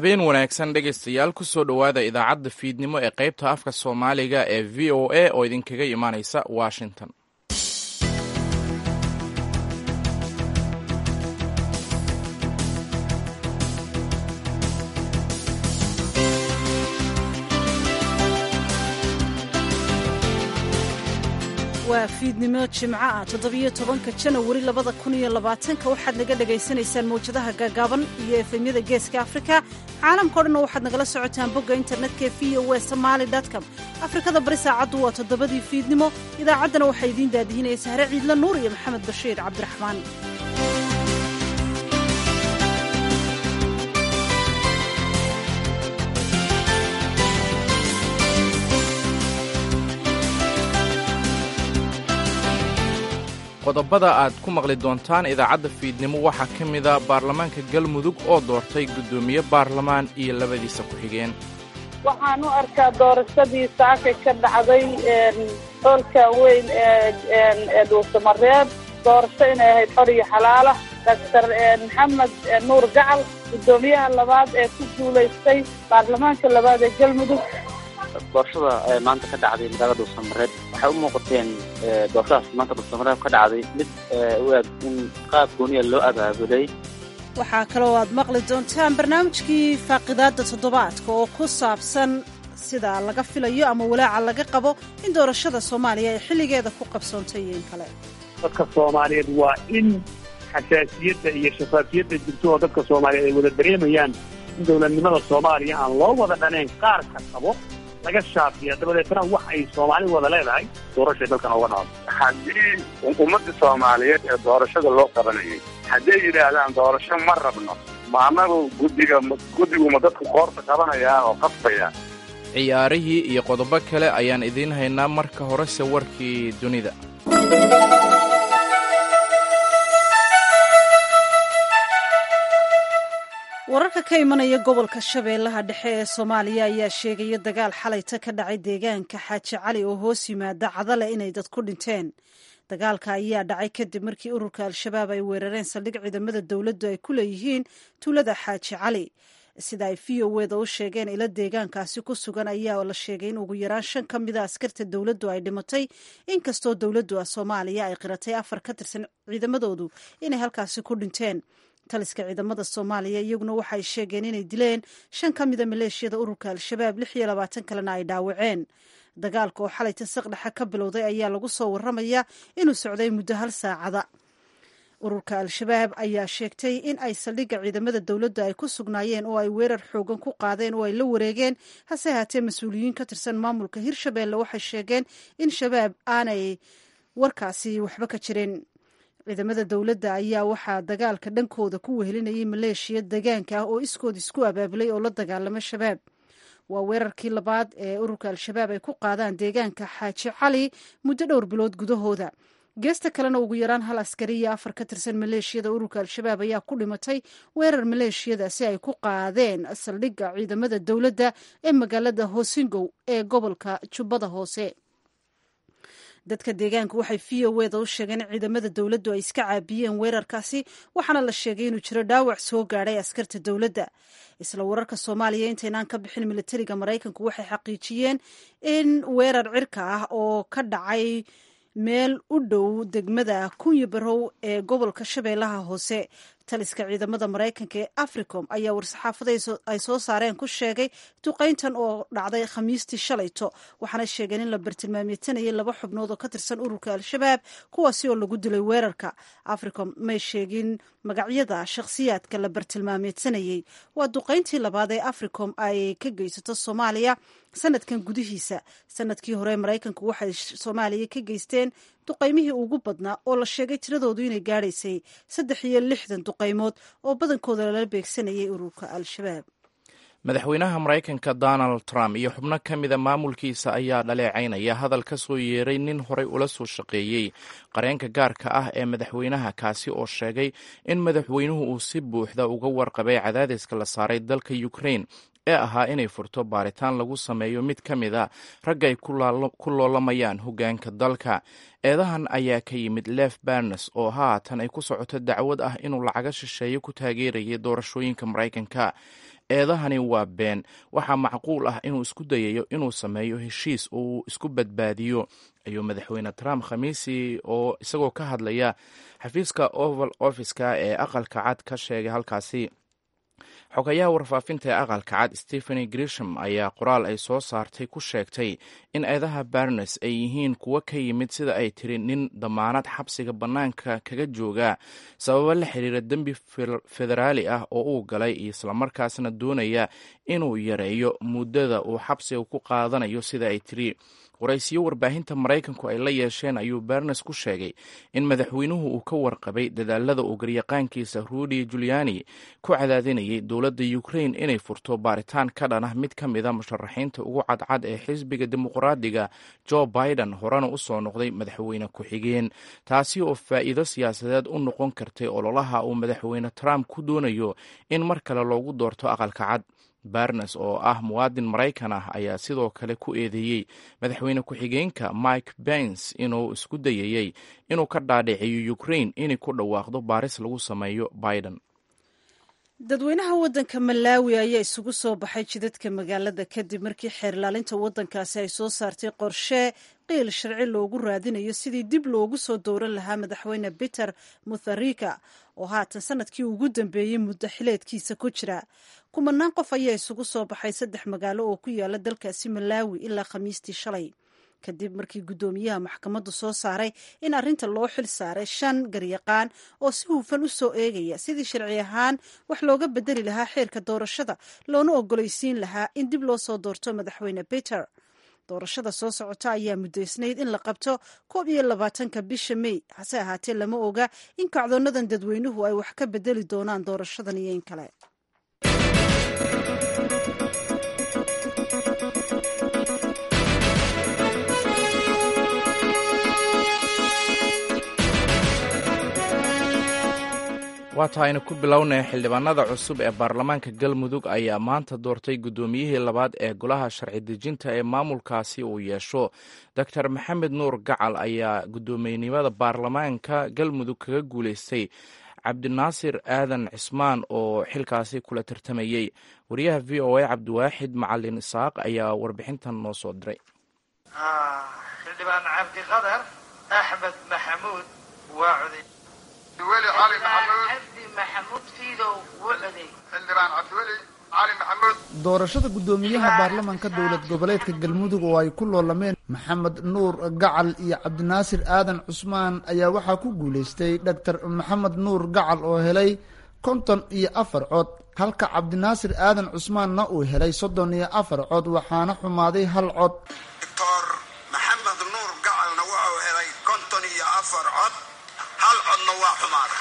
habeen wanaagsan dhegaystayaal kusoo dhowaada idaacadda fiidnimo ee qaybta afka soomaaliga ee v o a oo idinkaga imaanaysa washington waa fiidnimo jimco ah toddobiyo tobanka janawari labada kun iyo labaatanka waxaad naga dhagaysanaysaan mawjadaha gaagaaban iyo efemyada geeska afrika caalamkao dhanna waxaad nagala socotaan bogga internetka ee v o w somaali com afrikada bari saacaddu waa toddobadii fiidnimo idaacaddana waxaa idiin daadihinaya sahre ciidla nuur iyo maxamed bashiir cabdiraxmaan qodobada aad ku maqli doontaan idaacadda fiidnimo waxaa ka mida baarlamaanka galmudug oo doortay guddoomiye baarlamaan iyo labadiisa ku-xigeen waxaan u arkaa doorashadii saaka ka dhacday hoolka weyn ee dhuusamareeb doorasho inay ahayd xor iyo xalaala doctor maxamed nuur gacal guddoomiyaha labaad ee ku guulaystay baarlamaanka labaad ee galmudug doorashada maanta ka dhacday magaalada dhuusamareeb waxay u muuqateen doorashadaas maanta dhuusamareeb ka dhacday mid u eg in qaab gooniya loo abaabulay waxaa kaloo aad maqli doontaan barnaamijkii faaqidaadda toddobaadka oo ku saabsan sida laga filayo ama walaaca laga qabo in doorashada soomaaliya ay xilligeeda ku qabsoontay iyo in kale dadka soomaaliyeed waa in xasaasiyadda iyo shafaafiyadda jirto oo dadka soomaaliyeed ay wada dareemayaan in dowladnimada soomaaliya aan loo wada dhanayn qaar ka qabo laga shaafiya dabadeetna wax ay soomaali wada leedahay doorashay dalkan oga dhacdo haddii ummadda soomaaliyeed ee doorashada loo qabanayay hadday yidhaahdaan doorasho ma rabno ma annagu guddiga guddiguma dadku qoorta qabanayaa oo qasbaya ciyaarihii iyo qodobo kale ayaan idiin haynaa marka horese warkii dunida wararka ka imanaya gobolka shabeellaha dhexe ee soomaaliya ayaa sheegaya dagaal xalayta ka dhacay deegaanka xaaji cali oo hoos yimaada cadale inay dad ku dhinteen dagaalka ayaa dhacay kadib markii ururka al-shabaab ay weerareen saldhig ciidamada dowladdu ay ku leeyihiin tuulada xaaji cali sida ay v o weda u sheegeen ilo deegaankaasi ku sugan ayaa la sheegay in ugu yaraan shan ka mida askarta dowladdu ay dhimatay inkastoo dowladdu soomaaliya ay qiratay afar ka tirsan ciidamadoodu inay halkaasi ku dhinteen taliska ciidamada soomaaliya iyaguna waxay sheegeen inay dileen shan ka mida maleeshiyada ururka al-shabaab lix iyo labaatan kalena ay dhaawaceen dagaalka oo xalayta saqdhexa ka bilowday ayaa lagu soo warramaya inuu socday muddo hal saacada ururka al-shabaab ayaa sheegtay in ay saldhigga ciidamada dowladda ay ku sugnaayeen oo ay weerar xoogan ku qaadeen oo ay la wareegeen hase haatee mas-uuliyiin ka tirsan maamulka hirshabeelle waxay sheegeen in shabaab aanay warkaasi waxba ka jirin ciidamada dowladda ayaa waxaa dagaalka dhankooda ku wehelinayay maleeshiya degaanka ah oo iskood isku abaabulay oo la dagaalama shabaab waa weerarkii labaad ee ururka al-shabaab ay ku qaadaan deegaanka xaaji cali muddo dhowr bilood gudahooda geesta kalena ugu yaraan hal askari iyo afar ka tirsan maleeshiyada ururka al-shabaab ayaa ku dhimatay weerar maleeshiyadaasi ay ku qaadeen saldhigga ciidamada dowladda ee magaalada hosingow ee gobolka jubbada hoose dadka deegaanka waxay v o weda u sheegeen in ciidamada dowladdu ay iska caabiyeen weerarkaasi waxaana la sheegay inuu jiro dhaawac soo gaadhay askarta dowladda isla wararka soomaaliya intaynaan ka bixin militariga maraykanku waxay xaqiijiyeen in weerar cirka ah oo ka dhacay meel u dhow degmada kunyi barow ee gobolka shabeellaha hoose taliska ciidamada maraykanka ee africom ayaa war-saxaafada ay soo saareen ku sheegay duqayntan oo dhacday khamiistii shalayto waxaana sheegeen in la bartilmaameysanayay laba xubnood oo ka tirsan ururka al-shabaab kuwaasi oo lagu dilay weerarka africom may sheegin magacyada shakhsiyaadka la bartilmaameysanayey waa duqayntii labaad ee africom ay ka geysato soomaaliya sanadkan gudihiisa sanadkii hore maraykanku waxay soomaaliya ka geysteen duqaymihii ugu badnaa oo la sheegay tiradoodu inay gaadhaysay saddex iyo lixdan duqaymood oo badankooda lala beegsanayay ururka al-shabaab madaxweynaha maraykanka donald trump iyo xubno ka mida maamulkiisa ayaa dhaleecaynaya hadal ka soo yeeray nin horey ula soo shaqeeyey qareenka gaarka ah ee madaxweynaha kaasi oo sheegay in madaxweynuhu uu si buuxda uga warqabay cadaadiska la saaray dalka ukrain ee ahaa inay furto baaritaan lagu sameeyo mid ka mid a ragga ay ku loolamayaan hoggaanka dalka eedahan ayaa ka yimid lef barnes oo haatan ay ku socoto dacwad ah inuu lacaga shisheeye ku taageerayay doorashooyinka maraykanka eedahani waa been waxaa macquul ah inuu isku dayayo inuu sameeyo heshiis uu isku badbaadiyo ayuu madaxweyne trump khamiisii oo isagoo ka hadlaya xafiiska oval offiska ee aqalka cad ka sheegay halkaasi xogayaha warfaafinta ee aqalka cad stepheny grisham ayaa qoraal ay soo saartay ku sheegtay in eedaha barnes ay yihiin kuwo ka yimid sida ay tiri nin damaanad xabsiga bannaanka kaga jooga sababo la xiriira dembi federaali ah oo uu galay islamarkaasna doonaya inuu yareeyo muddada uu xabsiga ku qaadanayo sida ay tiri waraysiyo warbaahinta maraykanku ay la yeesheen ayuu barnes ku sheegay in madaxweynuhu uu ka warqabay dadaalada uu garyaqaankiisa rudy juliani ku cadaadinayay dowladda ukrain inay furto baaritaan ka dhan ah mid ka mida musharaxiinta ugu cadcad ee xisbiga dimuqraadiga jo biden horena u soo noqday madaxweyne ku-xigeen taasi oo faa'iido siyaasadeed u noqon kartay ololaha uu madaxweyne trump ku doonayo in mar kale loogu doorto aqalka cad barnes oo ah muwaadin maraykan ah ayaa sidoo kale ku eedeeyey madaxweyne ku-xigeenka mike pence inuu isku dayayey inuu ka dhaadhiciyo ukrain inay ku dhawaaqdo baaris lagu sameeyo biden dadweynaha waddanka malaawi ayaa isugu soo baxay jidadka magaalada kadib markii xeerlaalinta waddankaasi ay soo saartay qorshe qiil sharci loogu raadinayo sidii dib loogu soo dowran lahaa madaxweyne peter mutharika oo haatan sanadkii ugu dambeeyey muddo xileedkiisa ku jira kumanaan qof ayaa isugu soo baxay saddex magaalo oo ku yaala dalkaasi malaawi ilaa khamiistii shalay kadib markii guddoomiyaha maxkamaddu soo saaray in arrinta loo xil saaray shan garyaqaan oo si hufan u soo eegaya sidii sharci ahaan wax looga bedeli lahaa xeerka doorashada loona ogolaysiin lahaa in dib loo soo doorto madaxweyne peter doorashada soo socota ayaa muddaysnayd in la qabto koob iyo labaatanka bisha mey hase ahaatee lama oga in kacdoonadan dadweynuhu ay wax ka bedeli doonaan doorashadan iyo in kale waata aynu ku bilownay xildhibaanada cusub ee baarlamaanka galmudug ayaa maanta doortay guddoomiyihii labaad ee golaha sharci dejinta ee maamulkaasi uu yeesho doctor maxamed nuur gacal ayaa guddoomiyenimada baarlamaanka galmudug kaga guuleystay cabdinaasir aadan cismaan oo xilkaasi kula tartamayey wariyaha v o a cabdiwaaxid macalin isaaq ayaa warbixintan noo soo diray xildhibaan cabdiqadar axmed maxamuud waa coday weli cali maxamuud cabdi maxamuud fiidow wuu coday xildhibaan cabdiweli cali maxamuud doorashada guddoomiyaha baarlamanka dowlad goboleedka galmudug oo ay ku loolameen maxamed nuur gacal iyo cabdinaasir aadan cusmaan ayaa waxaa ku guuleystay doctor maxamed nuur gacal oo helay konton iyo afar cod halka cabdinaasir aadan cusmaanna uu helay soddon iyo afar cod waxaana xumaaday hal cod doctor maxamed nuur gacalna wuxuu helay konton iyo afar cod hal codna waa xumaaday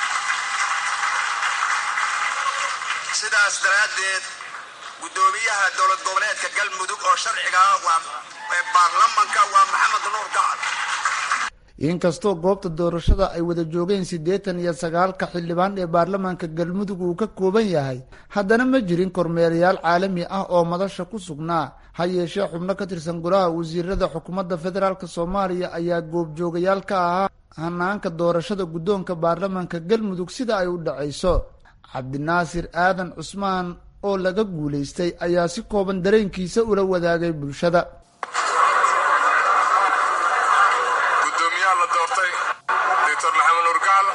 sidaas daraaddeed guddoomiyaha dowlad goboleedka galmudug oo sharciga ah waa ee baarlamanka waa maxamed nuur gacal inkastoo goobta doorashada ay wada joogeen siddeetan iyo sagaalka xildhibaan ee baarlamaanka galmudug uu ka kooban yahay haddana ma jirin kormeerayaal caalami ah oo madasha ku sugnaa ha yeeshee xubno ka tirsan golaha wasiirada xukuumadda federaalk soomaaliya ayaa goobjoogayaal ka ahaa hanaanka doorashada guddoonka baarlamaanka galmudug sida ay u dhacayso cabdinaasir aadan cusmaan oo laga guulaystay ayaa si kooban dareenkiisa ula wadaagay bulshada gudoomiyaha la doortay doctor maxamed nuur gacal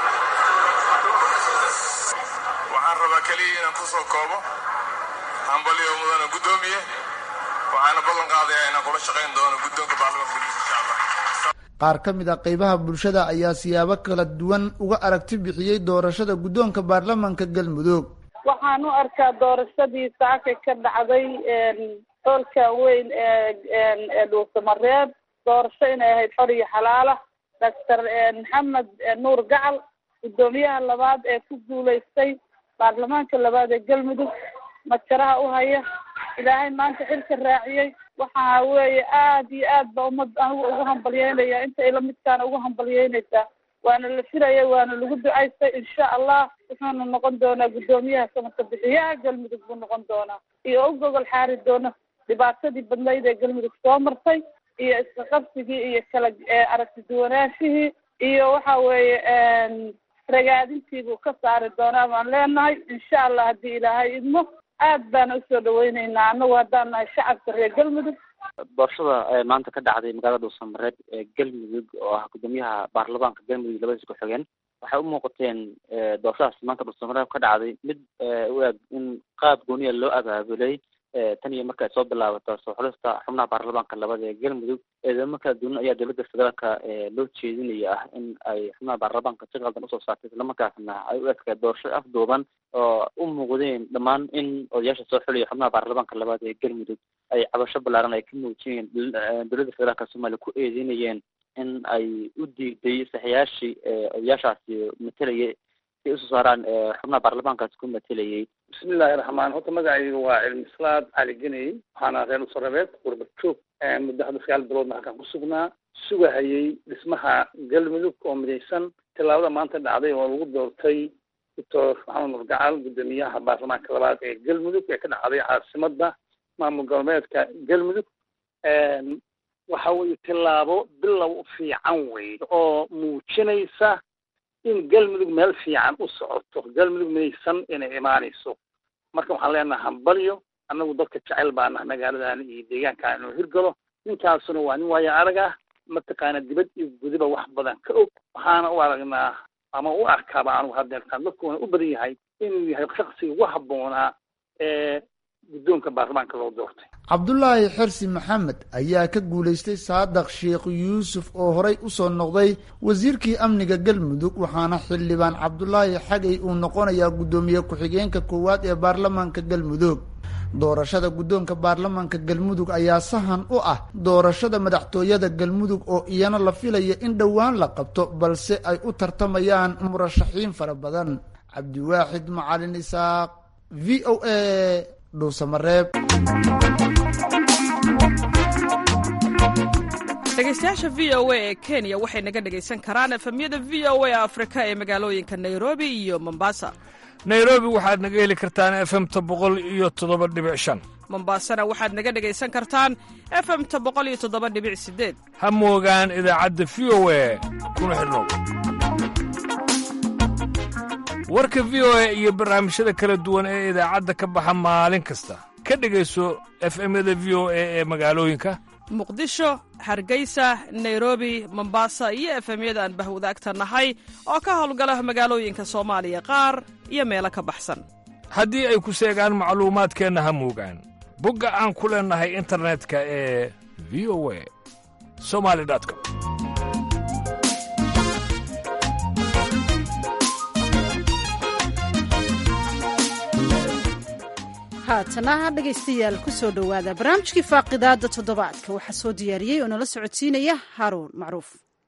waxaan rabaa keliya inaan ku soo koobo hambaliyo mudana guddoomiye waxaana ballan qaadayaa inaan kula shaqayn doono guddoonka baarlamanka galmudug insha allah qaar ka mid a qeybaha bulshada ayaa siyaabo kala duwan uga aragti bixiyey doorashada guddoonka baarlamanka galmudug waxaan u arkaa doorashadii saaka ka dhacday hoolka weyn ee dhuusamareeb doorasho inay ahayd xor iyo xalaala doctor maxamed nuur gacal guddoomiyaha labaad ee ku guulaystay baarlamaanka labaad ee galmudug majaraha u haya ilaahay maanta xilka raaciyey waxa weeye aad iyo aad ba ummad anigu ugu hambalyeynaya inta ila midkaana ugu hambalyeynaysaa waana la filaya waana lagu ducaystay insha allah wuxuuna noqon doonaa guddoomiyaha samaka bixiyaha galmudug buu noqon doonaa iyo u gogol xaari doona dhibaatadii badnayd ee galmudug soo martay iyo iska qabsigii iyo kala aragti duwanaanshihii iyo waxa weeye ragaadintii buu ka saari doonaa baan leenahay insha allah haddii ilaahay idmo aad baana usoo dhaweyneynaa annagu haddaan nahay shacabka reer galmudug doorashada maanta ka dhacday magaalada dhuusamareeb ee galmudug oo ah guddoomiyaha baarlamaanka galmudug labadiis ku-xigeen waxay u muuqateen doorashadaas maanta dhuusamareeb ka dhacday mid u eg in qaab gooniya loo abaabulay tan iyo marka ay soo bilaabato soo xulista xubnaha baarlamaanka labada ee galmudug eedamo kala duwan ayaa dowladda federaalka loo jeedinaya ah in ay xubnaha baarlamaanka si qaldan usoo saartay islamarkaasna ay u egtahay doorasho afduuban oo u muuqdeen dhammaan in odayaasha soo xulaya xubnaha baarlamaanka labaad ee galmudug ay cabasho ballaaran ay ka muujiyeen dowladda federaalka soomaaliya ku eedeynayeen in ay u diiday saxayaashii odayaashaasi matalayay si usoo saaraan xubnaha baarlamaankaasi ku matalayay bismillahi raxmaan horta magacayga waa cilmislaad cali geney waxaana reer usarabeed qurba joog muddo hadda sagaal biloodna halkaan ku sugnaa sugahayay dhismaha galmudug oo midaysan tillaabada maanta dhacday oo lagu doortay doctor maxamed nurgacal guddoomiyaha baarlamaanka labaad ee galmudug ee ka dhacday caasimada maamul goboleedka galmudug waxa weeye tillaabo bilow fiican wey oo muujinaysa in galmudug meel fiican u socoto galmudug midaysan inay imaanayso marka waxaan leenaha hambalyo annagu dadka jecel baana magaaladan iyo deegaankan inuu hirgalo ninkaasuna waa nin waayo arag ah mataqaana dibad iyo gudiba wax badan ka og waxaana u aragnaa ama u arkaaba anugu hadeertaan dadkuuna u badan yahay inuu yahay shaksiga ugu habboonaa ee guddoonka baarlamaanka loo doortay cabdulaahi xirsi maxamed ayaa ka guulaystay saadaq sheekh yuusuf oo horey usoo noqday wasiirkii amniga galmudug waxaana xildhibaan cabdulaahi xagay uu noqonayaa guddoomiye ku-xigeenka koowaad ee baarlamaanka galmudug doorashada guddoonka baarlamaanka galmudug ayaa sahan u ah doorashada madaxtooyada galmudug oo iyana la filaya in dhowaan la qabto balse ay u tartamayaan murashaxiin fara badan cabdiwaaxid macalin isaaq v o a dhuusamareeb dhegeystayaasha v o a ee kenya waxay naga dhegaysan karaan efemyada v o a afrika ee magaalooyinka nairobi iyo mombasa nairobi waxaad naga heli kartaan efemta boqol iyo toddoba dhibic shan mombasana waxaad naga dhegaysan kartaan efemta boqol iyo toddoba dhibic sideed ha moogaan idaacadda v o a kuna xidhnow warka v o a iyo barnaamijyada kala duwan ee idaacadda ka baxa maalin kasta ka dhegayso efemyada v o a ee magaalooyinka muqdisho hargeysa nairobi mombasa iyo efemyada aan bahwadaagta nahay oo ka howlgala magaalooyinka soomaaliya qaar iyo meelo ka baxsan haddii ay ku seegaan macluumaadkeenna ha moogaan bogga aan ku leennahay internetka ee v o a somali com haatana dhegaystayaal ku soo dhowaada barnaamijkii faaqidaada toddobaadka waxaa soo diyaariyey oo nala socodsiinaya haaruun macruuf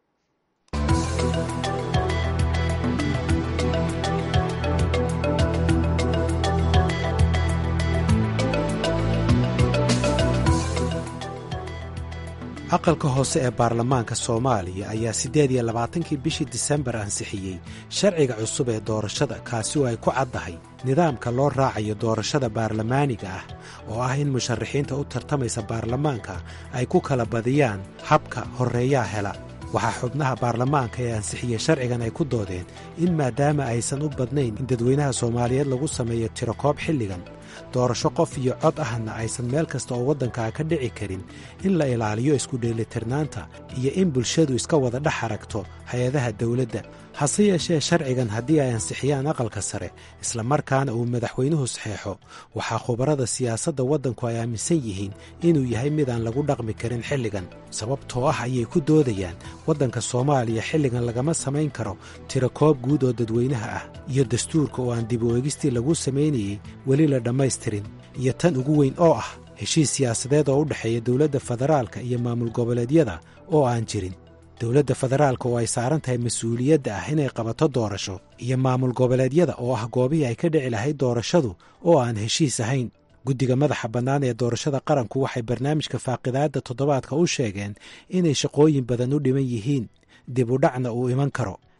aqalka hoose ee baarlamaanka soomaaliya ayaa siddeed iyo labaatankii bishii disembar ansixiyey sharciga cusub ee doorashada kaasi oo ay ku caddahay nidaamka loo raacayo doorashada baarlamaaniga ah oo ah in musharaxiinta u tartamaysa baarlamaanka ay ku kala badiyaan habka horreeyaa hela waxaa xubnaha baarlamaanka ee ansixiyey sharcigan ay ku doodeen in maadaama aysan u badnayn in dadweynaha soomaaliyeed lagu sameeyo tirokoob xilligan doorasho qof iyo cod ahna aysan meel kasta oo waddankaa ka dhici karin in la ilaaliyo isku dheelitirnaanta iyo in bulshadu iska wada dhex aragto hay-adaha dawladda hase yeeshee sharcigan haddii ay ansixiyaan aqalka sare islamarkaana uu madaxweynuhu saxeexo waxaa khubarada siyaasadda waddanku ay aaminsan yihiin inuu yahay midaan lagu dhaqmi karin xilligan sababtoo ah ayay ku doodayaan waddanka soomaaliya xilligan lagama samayn karo tirakoob guud oo dadweynaha ah iyo dastuurka oo aan dib u eegistii lagu samaynayey weli la dhammaystirin iyo tan ugu weyn oo ah heshiis siyaasadeed oo u dhexeeya dowladda federaalka iyo maamul goboleedyada oo aan jirin dowladda federaalka oo ay saaran tahay mas-uuliyadda ah inay qabato doorasho iyo maamul goboleedyada oo ah goobihii ay ka dhici lahayd doorashadu oo aan heshiis ahayn guddiga madaxa bannaan ee doorashada qaranku waxay barnaamijka faaqidaadda toddobaadka u sheegeen inay shaqooyin badan u dhiman yihiin dib u dhacna uu iman karo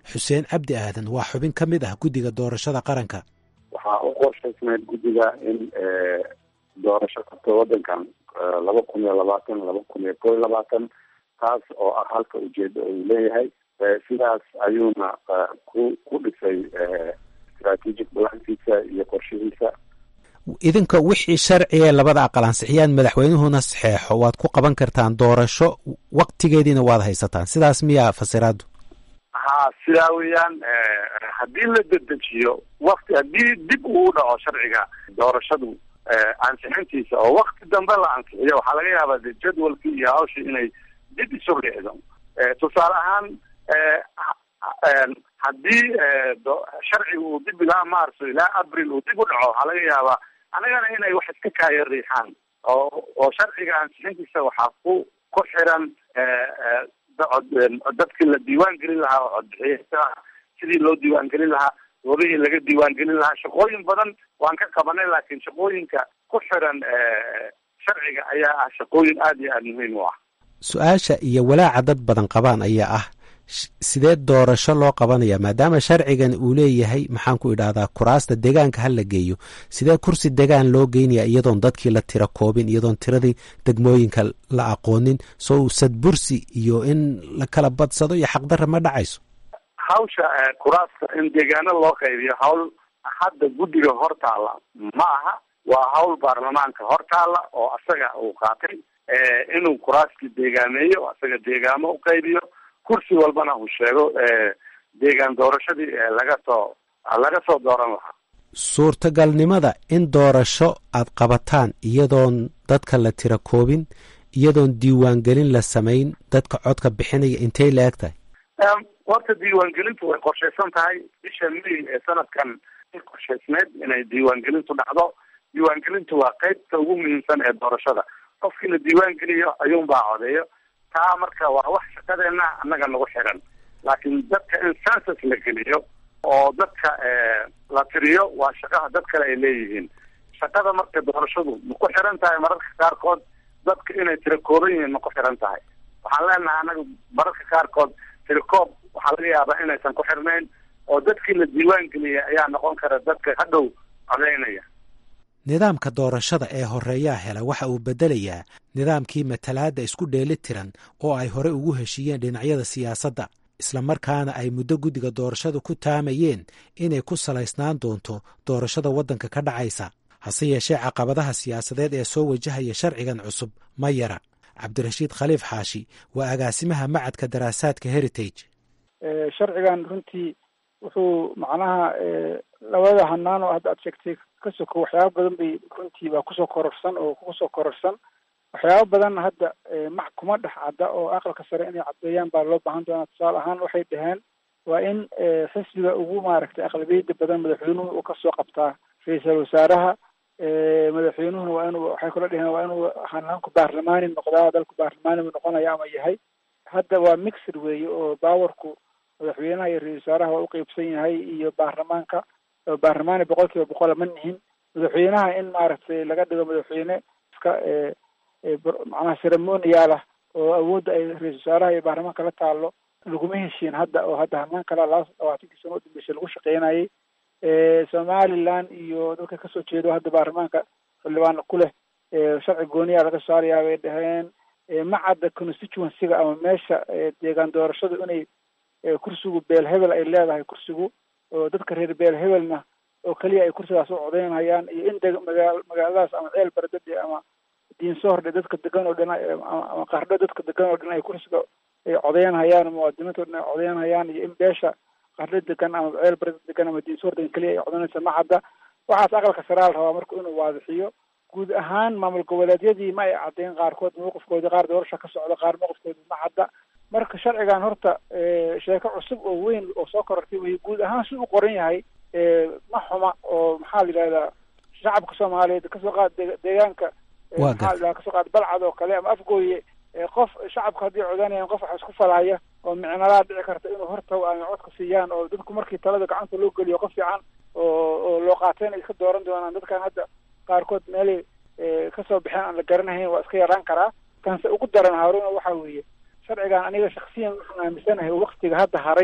xuseen cabdi aadan waa xubin ka mid ah guddiga doorashada qaranka waxaa u qorshaysnayd guddiga in doorasho qabto waddankan laba kun iyo labaatan laba kun iyo kow iyo labaatan taas oo ah halka ujeeda uu leeyahay sidaas ayuuna ku ku dhisay strategic balankiisa iyo qorshihiisa idinka wixii sharcigae labada aqal ansixiyaan madaxweynuhuna saxeexo waad ku qaban kartaan doorasho waktigeediina waad haysataan sidaas miyaa fasiraadu ha sidaa weeyaan haddii la dedejiyo wakti haddii dib uu dhaco sharciga doorashadu ansixintiisa oo wakti dambe la ansixiyo waxaa laga yaabaa de jadwalkii iyo hawshii inay dib isu dhicdo tusaale ahaan haddii sharciga uu dib ilaa marso ilaa abril uu dib u dhaco waxaa laga yaabaa anagana inay wax iska kaaya riixaan oo oo sharciga ansixintiisa waxaa ku ku xiran dadkii la diiwaan gelin lahaa oo codbixiya sidii loo diiwaan gelin lahaa goobihii laga diiwaan gelin lahaa shaqooyin badan waan ka qabanay laakiin shaqooyinka ku xiran sharciga ayaa ah shaqooyin aada iyo aada muhiim u ah su-aasha iyo walaaca dad badan qabaan ayaa ah sidee doorasho loo qabanaya maadaama sharcigan uu leeyahay maxaan ku idhahdaa kuraasta degaanka ha la geeyo sidee kursi degaan loo geynaya iyadoon dadkii la tira koobin iyadoon tiradii degmooyinka la aqoonin soo sadbursi iyo in la kala badsado iyo xaqdarra ma dhacayso hawsha kuraasta in deegaano loo qaybiyo hawl hadda guddiga hortaala ma aha waa hawl baarlamaanka hortaala oo asaga uu qaatay inuu kuraaskii deegaameeyo asaga deegaamo u qaybiyo kursi walbana uu sheego deegaan doorashadii laga soo laga soo dooran lahaa suurtagalnimada in doorasho aad qabataan iyadoon dadka la tira koobin iyadoon diiwaangelin la samayn dadka codka bixinaya intay la eg tahay horta diiwaangelintu way qorshaysan tahay bisha may ee sanadkan qorshaysneed inay diiwaangelintu dhacdo diiwaangelintu waa qeybta ugu muhiimsan ee doorashada qofkii la diiwaan geliyo ayuunbaa codeeyo taa marka waa wax shaqadeena annaga nagu xiran laakiin dadka in census la geliyo oo dadka la tiriyo waa shaqaha dad kale ay leeyihiin shaqada marka doorashadu ma ku xiran tahay mararka qaarkood dadka inay tira kooban yihiin ma ku xiran tahay waxaan leenahay annaga mararka qaarkood tirikoob waxaa laga yaabaa inaysan ku xirnayn oo dadkii la diiwaan geliyay ayaa noqon kara dadka hadhow codeynaya nidaamka doorashada ee horeeyaa hela waxa uu beddelayaa nidaamkii matalaadda isku dheeli tiran oo ay hore ugu heshiiyeen dhinacyada siyaasadda islamarkaana ay muddo guddiga doorashada ku taamayeen inay ku salaysnaan doonto doorashada waddanka ka dhacaysa hase yeeshee caqabadaha siyaasadeed ee soo wajahaya sharcigan cusub ma yara cabdirashiid khaliif xaashi waa agaasimaha macadka daraasaadka heritage sharcigan runtii wuxuu macnaha labada hanaan oo hadda aad sheegtay ka soko waxyaaba badan bay runtii baa kusoo kororsan oo kusoo kororsan waxyaaba badan hadda mac kuma dhex cadda oo aqalka sare inay caddeeyaan baa loo baahan doonaa tusaale ahaan waxay dhaheen waa in xisbiga ugu maaragtay aqlabiyada badan madaxweynuhu uu kasoo qabtaa ra-iisal wasaaraha madaxweynuhuna waa inuu waxay kula dheheen waa inuu hanaanku baarlamaani noqdaa dalku baarlamaani buu noqonaya ama yahay hadda waa mixed weeye oo baawarku madaxweynaha iyo ra-isul wasaaraha waa uqeybsan yahay iyo baarlamaanka baarlamaani boqol kiiba boqola ma nihin madaxweynaha in maaragtay laga dhigo madaxweyne iska macnaha ceremonial ah oo awoodda ay ra-isul wasaaraha iyo baarlamaanka la taalo laguma heshiin hadda oo hadda hanaan kala laba labaatankii sano udambeysay lagu shaqeynayay somaliland iyo dadka kasoo jeedo hadda baarlamaanka xildhibaan ku leh sharci gooniyaa laga saarayaa bay dhaheen macadda constituencyga ama meesha deegaan doorashadu inay kursigu beel hebel ay leedahay kursigu oo dadka reer beel hebelna oo keliya ay kursigaas u codeynayaan iyo in deg magaa magaaladaas ama ceel baradade ama diinsohordhe dadka degan oo dhan ama qardho dadka degan oo dhan ay kursiga ay codeynhayaan muwaadiniinta o dhan ay codeynhayaan iyo in beesha qardho degan ama ceel barada degan ama diinsohor degan keliya ay codeynaysa macadda waxaas aqalka saraa la rabaa marka inuu waadixiyo guud ahaan maamul goboleedyadii ma ay caddeyn qaarkood mawqifkoodii qaar doorasha ka socda qaar mawqifkoodii ma cadda marka sharcigan horta sheeko cusub oo weyn oo soo korortay wey guud ahaan si u qoran yahay ma xuma oo maxaa la yidhahdaa shacabka soomaaliyeed kasoo qaad deegaanka maxaa la kasoo qaad balcad oo kale ama afgooye qof shacabka haddii codanayaan qof wax isku falaya oo micnalaa dhici karta inuu horta ay codka siiyaan oo dadku markii talada gacanta loo geliyo qof fiican oo oo loo qaateen ay ka dooran doonaan dadkan hadda qaarkood meelay kasoo baxeen aan la garanahayn waa iska yaraan karaa kanse ugu daran haaruna waxa weeye sharcigan aniga shaksiyan waxaan aaminsanahay oo waktiga hadda haray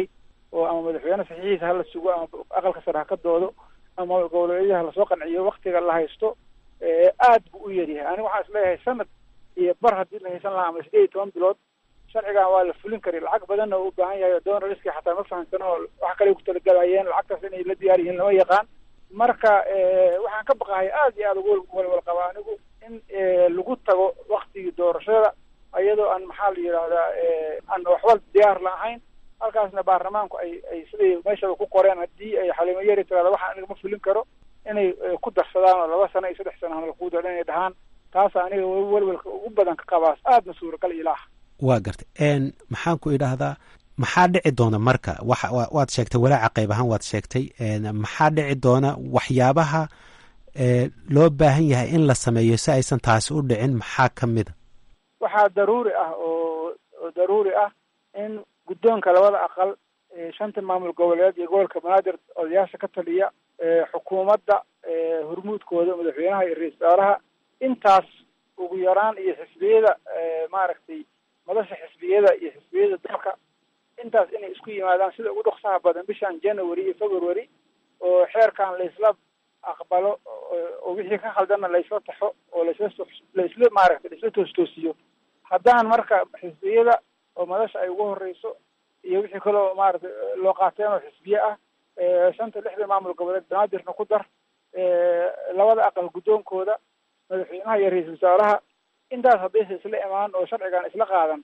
oo ama madaxweyne saxiixiisa hala sugo ama aqalka sare ha ka doodo ama goboleedyada lasoo qanciyo waktiga la haysto aad buu u yaryahay aniga waxaan isleeyahay sanad iyo bar haddii la haysan lahaa ama sideed iyo toban bilood sharcigan waa la fulin kari lacag badanna uu u baahan yahay donaliski xataa ma fahamsano oo wax kale ku talagalayeen lacagtaas inay la diyaar yihiin lama yaqaan marka waxaan ka baqahay aad iyo aada ugu walwal qaba anigu in lagu tago waktigii doorashada iyadoo aan maxaa la yidhahdaa aan waxba diyaar la ahayn halkaasna baarlamaanku ay ay siday meeshaba ku qoreen haddii ay xalimo yari tirahda waxaan aniga ma fulin karo inay ku darsadaan oo laba sano iyo saddex sano halakuu dooda inay dhahaan taasa aniga welwelka ugu badan ka qabaas aadna suuragal ilaah waa gartay maxaan ku idhaahdaa maxaa dhici doona marka wa waad sheegtay walaaca qayb ahaan waad sheegtay maxaa dhici doona waxyaabaha loo baahan yahay in la sameeyo si aysan taasi u dhicin maxaa ka mida waxaa daruuri ah oo oo daruuri ah in guddoonka labada aqal shanta maamul goboleed iyo gobolka banaadir odayaasha ka taliya xukuumadda hormuudkooda madaxweynaha iyo ra-isul wasaaraha intaas ugu yaraan iyo xisbiyada maaragtay madasha xisbiyada iyo xisbiyada dalka intaas inay isku yimaadaan sida ugu dhoksaha badan bishan january iyo february oo xeerkan laisla aqbalo oo wixii ka khaldanna laisla taxo oo laisla laisla maaragtay laisla toostoosiyo haddaan marka xisbiyada oo madasha ay ugu horeyso iyo wixii kale oo maaragtay loo qaateen oo xisbiye ah shanta lixda maamul goboleed banaadirna ku dar labada aqal guddoonkooda madaxweynaha iyo ra-iisul wasaaraha intaas haddaysa isla imaan oo sharcigan isla qaadan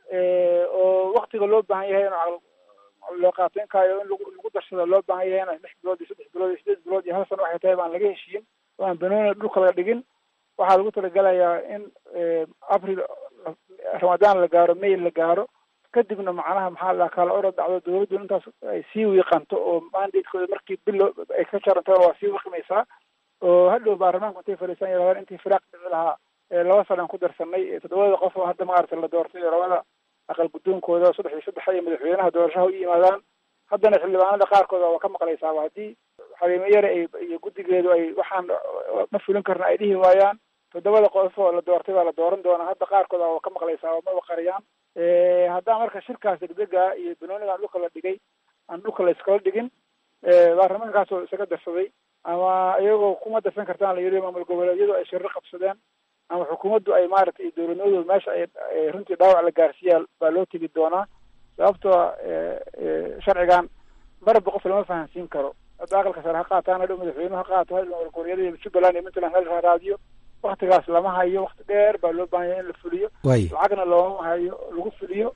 oo waktiga loo baahan yahay in loo qaateenkaayo in lagu lagu darsado loo baahan yahay in lix bilood iyo saddex bilood iyo sideed bilood iyo hal sano waxay tahay baan laga heshiin oo aan banooni dhulka laga dhigin waxaa lagu talagelayaa in april ramadaan la gaaro may la gaaro kadibna macnaha maxaa la kala orod dhacdo dawladdu intaas ay sii wiiqanto oo mandatekooda markii bilo ay ka jarantana waa sii wiiqmaysaa oo hadhow baarlamaanku intay fadhiisan yaraadaan intii firaaq dhici lahaa laba sanaan ku darsanay toddobada qof oo hadda maaragtay la doortay oo labada aqal guddoonkooda saddex iyo saddex iyo madaxweynaha doorashaha u yimaadaan haddana xildhibaanada qaarkooda waa ka maqlaysaaba haddii xaliimo yare ay iyo guddigeedu ay waxaan ma fulin karna ay dhihi waayaan toddobada qof oo la doortay baa la dooran doonaa hadda qaarkooda waa ka maqlaysaaba maba qariyaan haddaan marka shirkaas degdega iyo banoonigaan dhulka la dhigay aan dhulka la iskala dhigin baarlamaankaasoo isaga darsaday ama iyagoo kuma darsan kartaan la yidhi maamul goboleedyadu ay shirro qabsadeen ama xukuumaddu ay maaragtay dowladnimadooda meesha ay runtii dhaawac la gaarsiiyaa baa loo tegi doonaa sababtoo sharcigan marba qof lama fahansiin karo hadda aqalka sare ha qaataan hadhow madaxweynuhu ha qaato maamul goboleedyada jubbaland iyo puntland hal raadiyo waktigaas lama hayo wakti dheer baa loo baahan yahay in la fuliyo lacagna looma hayo lagu fuliyo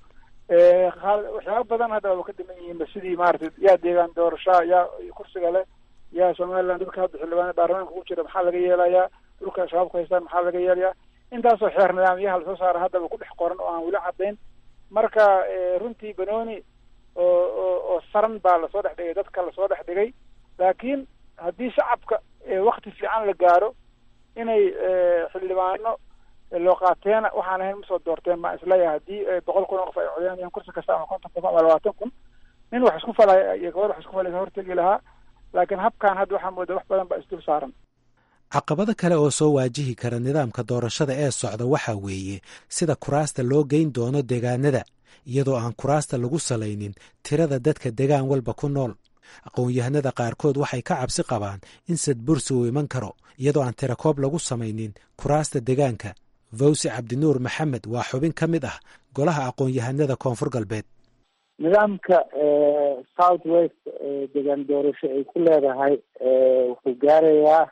waxyaaba badan hadda waa ka dhiman yihiinba sidii maaragtay yaa deegaan doorashaa yaa kursiga leh yaa somaliland dadka hadda xildhibaan baarlamaanka ku jira maxaa laga yeelayaa dhulka shabaabku haystaan maxaa laga yeelayaa intaasoo xeer nidaamyaha lasoo saara haddaba ku dhex qoran oo aan weli caddayn marka runtii banooni oo oo oo saran baa lasoo dhex dhigay dadka lasoo dhex dhigay laakiin haddii shacabka wakti fiican la gaaro inay xildhibaano loo qaateena waxaan ahayn masoo doorteen baan isleeyahay haddii boqol kun oo qof ay codeynayaan kursi kasta ama konton kun ama labaatan kun nin wax isku falaya iyo gabadh wax isku falaysa hortegi lahaa laakiin habkan hadda waxaa mooda wax badan baa isdul saaran caqabado kale oo soo waajihi kara nidaamka doorashada ee socda waxaa weeye sida kuraasta loo geyn doono deegaanada iyadoo aan kuraasta lagu salaynin tirada dadka degaan walba ku nool aqoon-yahanada qaarkood waxay ka cabsi qabaan in sadbursi uu iman karo iyadoo aan tirakoob lagu samaynin kuraasta degaanka fawsi cabdinuur maxamed waa xubin ka mid ah golaha aqoon-yahanada koonfur galbeed nidaamka south west degaan doorasho ay ku leedahay wuxuu gaarayaa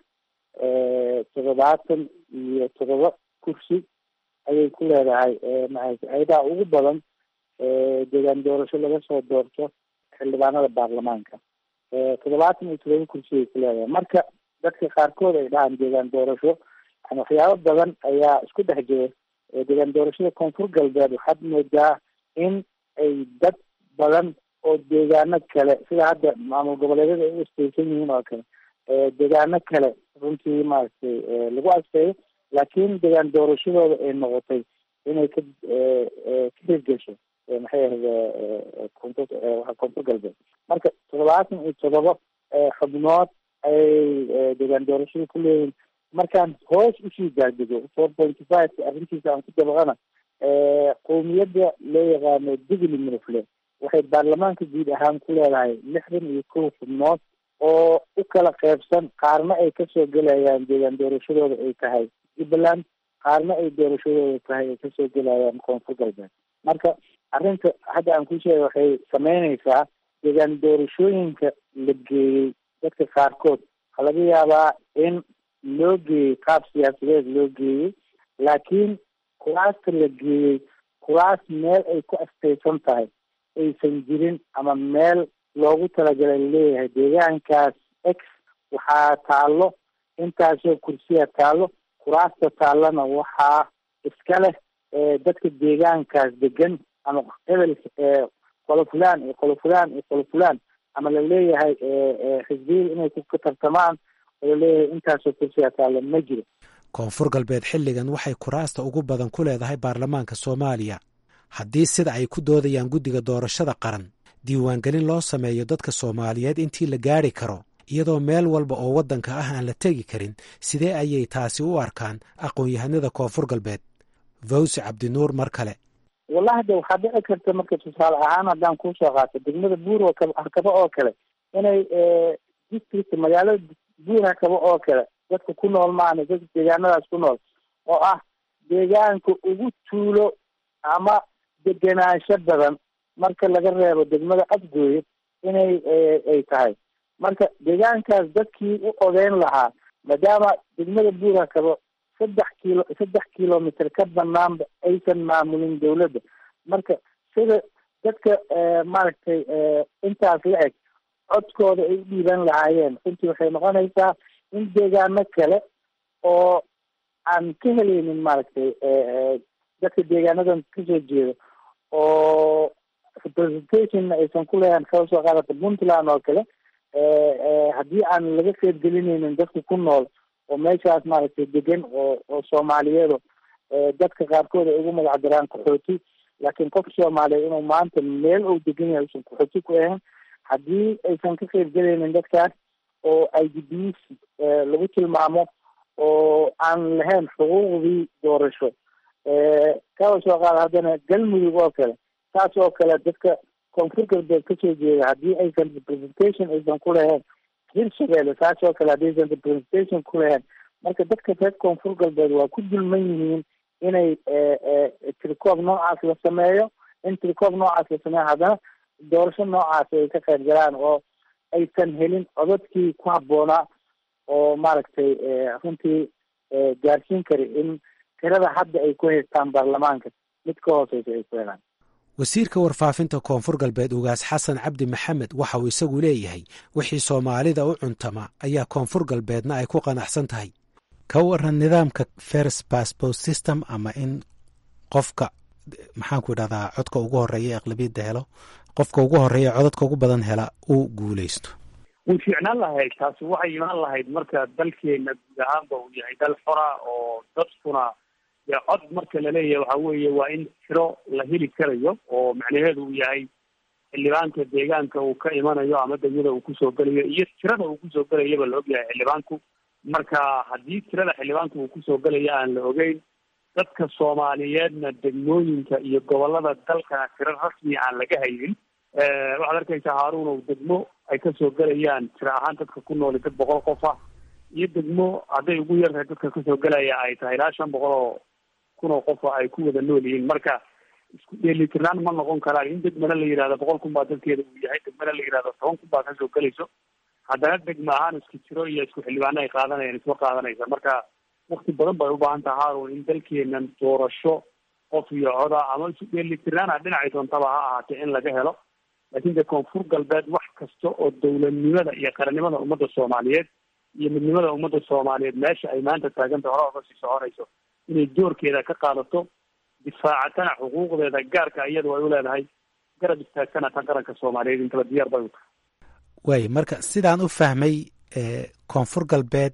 toddobaatan iyo toddoba kursi ayay ku leedahay ayadaha ugu badan degaan doorasho laga soo doorto xildhibaanada baarlamaanka toddobaatan iyo toddoba kursi ay ku leedahay marka dadka qaarkood ay dhahaan deegaan doorasho yani waxyaabo badan ayaa isku dhex jira deegaan doorashada koonfur galbeed waxaad moodaa in ay dad badan oo deegaano kale sida hadda maamul goboleedyada ay u asteysan yihiin oo kale deegaano kale runtii maaragtay lagu adkeeyo laakiin deegaan doorashadooda ay noqotay inay ka ka hirgesho maxay ahda koonfur koonfur galbeed marka toddobaatan iyo toddoba xubnood ayay deegaan doorashada ku leeyihiin markaan hoos usii daadego four pointy five arrintiisa aan ku dabaqana qowmiyadda loo yaqaano digli minufle waxay baarlamaanka guud ahaan ku leedahay lixdan iyo kow xubnood oo u kala qeybsan qaarna ay kasoo gelayaan deegaan doorashadooda ay tahay jubbaland qaarna ay doorashadooda tahay ay kasoo gelayaan koonfur galbeed marka arrinta hadda aan ku sheegay waxay sameyneysaa deegaan doorashooyinka la geeyey dadka qaarkood waxaa laga yaabaa in loo geeyey qaab siyaasadeed loo geeyey laakiin kuraasta la geeyey kuraas meel ay ku astaysan tahay aysan jirin ama meel loogu talagalay laleeyahay deegaankaas x waxaa taallo intaasoo kursiya taallo kuraasta taallana waxaa iska leh dadka deegaankaas degan ama hebel qolo fulaan iyo qolo fulaan iyo qolo fulaan ama laleeyahay xisbiyada inay ka tartamaan oo laleeyahay intaasoo kursiya taallo ma jiro koonfur galbeed xilligan waxay kuraasta ugu badan ku leedahay baarlamaanka soomaaliya haddii sida ay ku doodayaan guddiga doorashada qaran diiwaangelin loo sameeyo dadka soomaaliyeed intii la gaari karo iyadoo meel walba oo waddanka ah aan la tegi karin sidee ayay taasi u arkaan aqoon-yahanada koonfur galbeed vawsi cabdinuur mar kale wallahi de waxaa dhici karta marka tusaale ahaan haddaan kuusoo qaato degmada buur hakaba oo kale inay district magaalada buur hakaba oo kale dadka ku nool maana dadka deegaanadaas ku nool oo ah deegaanka ugu tuulo ama degenaansho badan marka laga reebo degmada afgooye inay ay tahay marka deegaankaas dadkii u odeyn lahaa maadaama degmada buur hakabo saddex kilo saddex kilomitr ka banaanba aysan maamulin dawladda marka sida dadka maaragtay intaas la eg codkooda ay u dhiiban lahaayeen runtii waxay noqonaysaa in deegaano kale oo aan ka helaynin maaragtay dadka deegaanadan kasoo jeeda oo representationna aysan ku leeyahan kala soo qaadata puntland oo kale haddii aan laga qeybgelinaynin dadka ku nool oo meeshaas maaragtay degan oo oo soomaaliyeedo dadka qaarkood ay ugu magac daraan qaxooti laakiin qof soomaaliya inuu maanta meel uu degan yahay usan qaxooti ku ahayn haddii aysan ka qeybgelaynin dadkaas oo i d b lagu tilmaamo oo aan lahayn xuquuqdii doorasho kala soo qaada haddana galmudug oo kale saas oo kale dadka koonfur galbeed kasoo jeeda haddii aysan representation aysan ku lahayn hirshabeelle saas oo kale haddii aysan representation ku lahayn marka dadka reer koonfur galbeed waa ku dulman yihiin inay tricoob noocaas la sameeyo in tricoob noocaas la sameeyo haddana doorasho noocaas ay ka qayb galaan oo aysan helin codadkii ku habboonaa oo maaragtay runtii gaarsiin kara in tirada hadda ay ku haystaan baarlamaanka mid ka hooseysa ay ku helaan wasiirka warfaafinta koonfur galbeed ugaas xasan cabdi maxamed waxa uu isagu leeyahay wixii soomaalida u cuntama ayaa koonfur galbeedna ay ku qanacsan tahay ka waran nidaamka first passport system ama in qofka maxaanku idhahdaa codka ugu horeeya aqlabiyadda helo qofka ugu horeeya codadka ugu badan hela uu guuleysto way fiicnaan lahayd taasi waxay imaan lahayd marka dalkeena guud ahaanba uu yahay dal xora oo dadkuna dee cod marka laleeyahay waxa weeye waa in tiro la heli karayo oo macnaheedu uu yahay xildhibaanka deegaanka uu ka imanayo ama degmada uu kusoo gelayo iyo tirada uu kusoo gelayaba la ogyahay xildhibaanku marka haddii tirada xildhibaanka uu kusoo gelaya aan la ogeyn dadka soomaaliyeedna degmooyinka iyo gobolada dalkana tiro rasmiya aan laga haynin waxaad arkaysaa haaruun ow degmo ay kasoo gelayaan tiro ahaan dadka ku nooli dad boqol qof ah iyo degmo hadday ugu yartahay dadka kasoo gelaya ay tahay ilaa shan boqol oo kun oo qofa ay ku wada nool yihiin marka isku dheelitirnaan ma noqon karaan in degmana la yihahdo boqol kun baa dalkeeda uu yahay degmana la yihahdo toban kun baa kasoo gelayso haddana degma ahaan isku jiro iyo isku xildhibaano ay qaadanayaan isma qaadanaysa marka wakti badan bay ubaahan taha haarun in dalkeenan doorasho qof iyo coda ama isu dheelitirnaana dhinacay doontaba ha ahaatee in laga helo laakiin de koonfur galbeed wax kasta oo dowladnimada iyo qarannimada ummadda soomaaliyeed iyo midnimada ummadda soomaaliyeed meesha ay maanta taaganta hore oga sii soconayso inay doorkeeda ka qaadato difaacatana xuquuqdeeda gaarka iyadu ay u leedahay garab istaagtana tan qaranka soomaaliyeed intaba diyaar bay u tahay waay marka sidaan u fahmay koonfur galbeed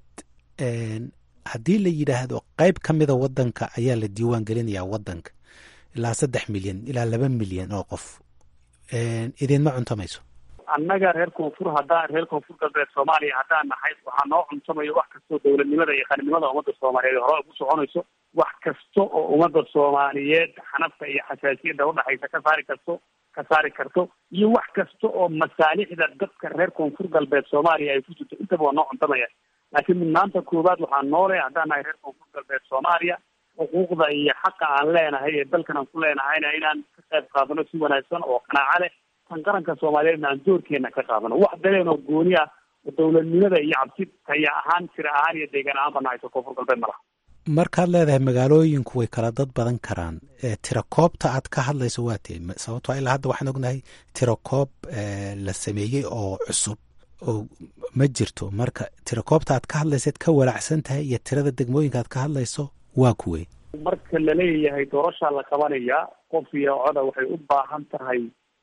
haddii la yidhaahdo qeyb ka mida wadanka ayaa la diiwaan gelinayaa wadanka ilaa saddex milyan ilaa laba milyan oo qof idinma cuntamayso annaga reer koonfur haddaan reer koonfur galbeed soomaaliya haddaan nahay waxaa noo cuntamayo wax kastoo dowladnimada iyo qaninimada ummadda soomaaliyeed hore ugu soconayso wax kasta oo ummadda soomaaliyeed xanafta iyo xasaasiyadda udhaxaysa ka saari karto ka saari karto iyo wax kasta oo masaalixda dadka reer koonfur galbeed soomaaliya ay ku jirto intaba waa noo cuntamaya laakiin mudnaanta koowaad waxaa noole haddaan nahay reer koonfur galbeed soomaaliya xuquuqda iyo xaqa aan leenahay ee dalkan aan ku leenahayna inaan ka qayb qaadano si wanaagsan oo qanaaco leh tan qaranka soomaaliyeedna aan doorkeena ka qaadano wax daleen oo gooni ah oo dowladnimada iyo cabsi taya ahaan tira ahaan iyo deegaan ahaan bana hayso koonfur galbeed ma laha markaad leedahay magaalooyinku way kala dad badan karaan tirakoobta aad ka hadlayso waa tee sababtoo ilaa hadda waxaan ognahay tirakoob la sameeyey oo cusub oo ma jirto marka tirakoobta aad ka hadlaysaad ka walacsan tahay iyo tirada degmooyinka aad ka hadlayso waa kuwey marka laleeyahay doorashaa la qabanayaa qof iyo coda waxay u baahan tahay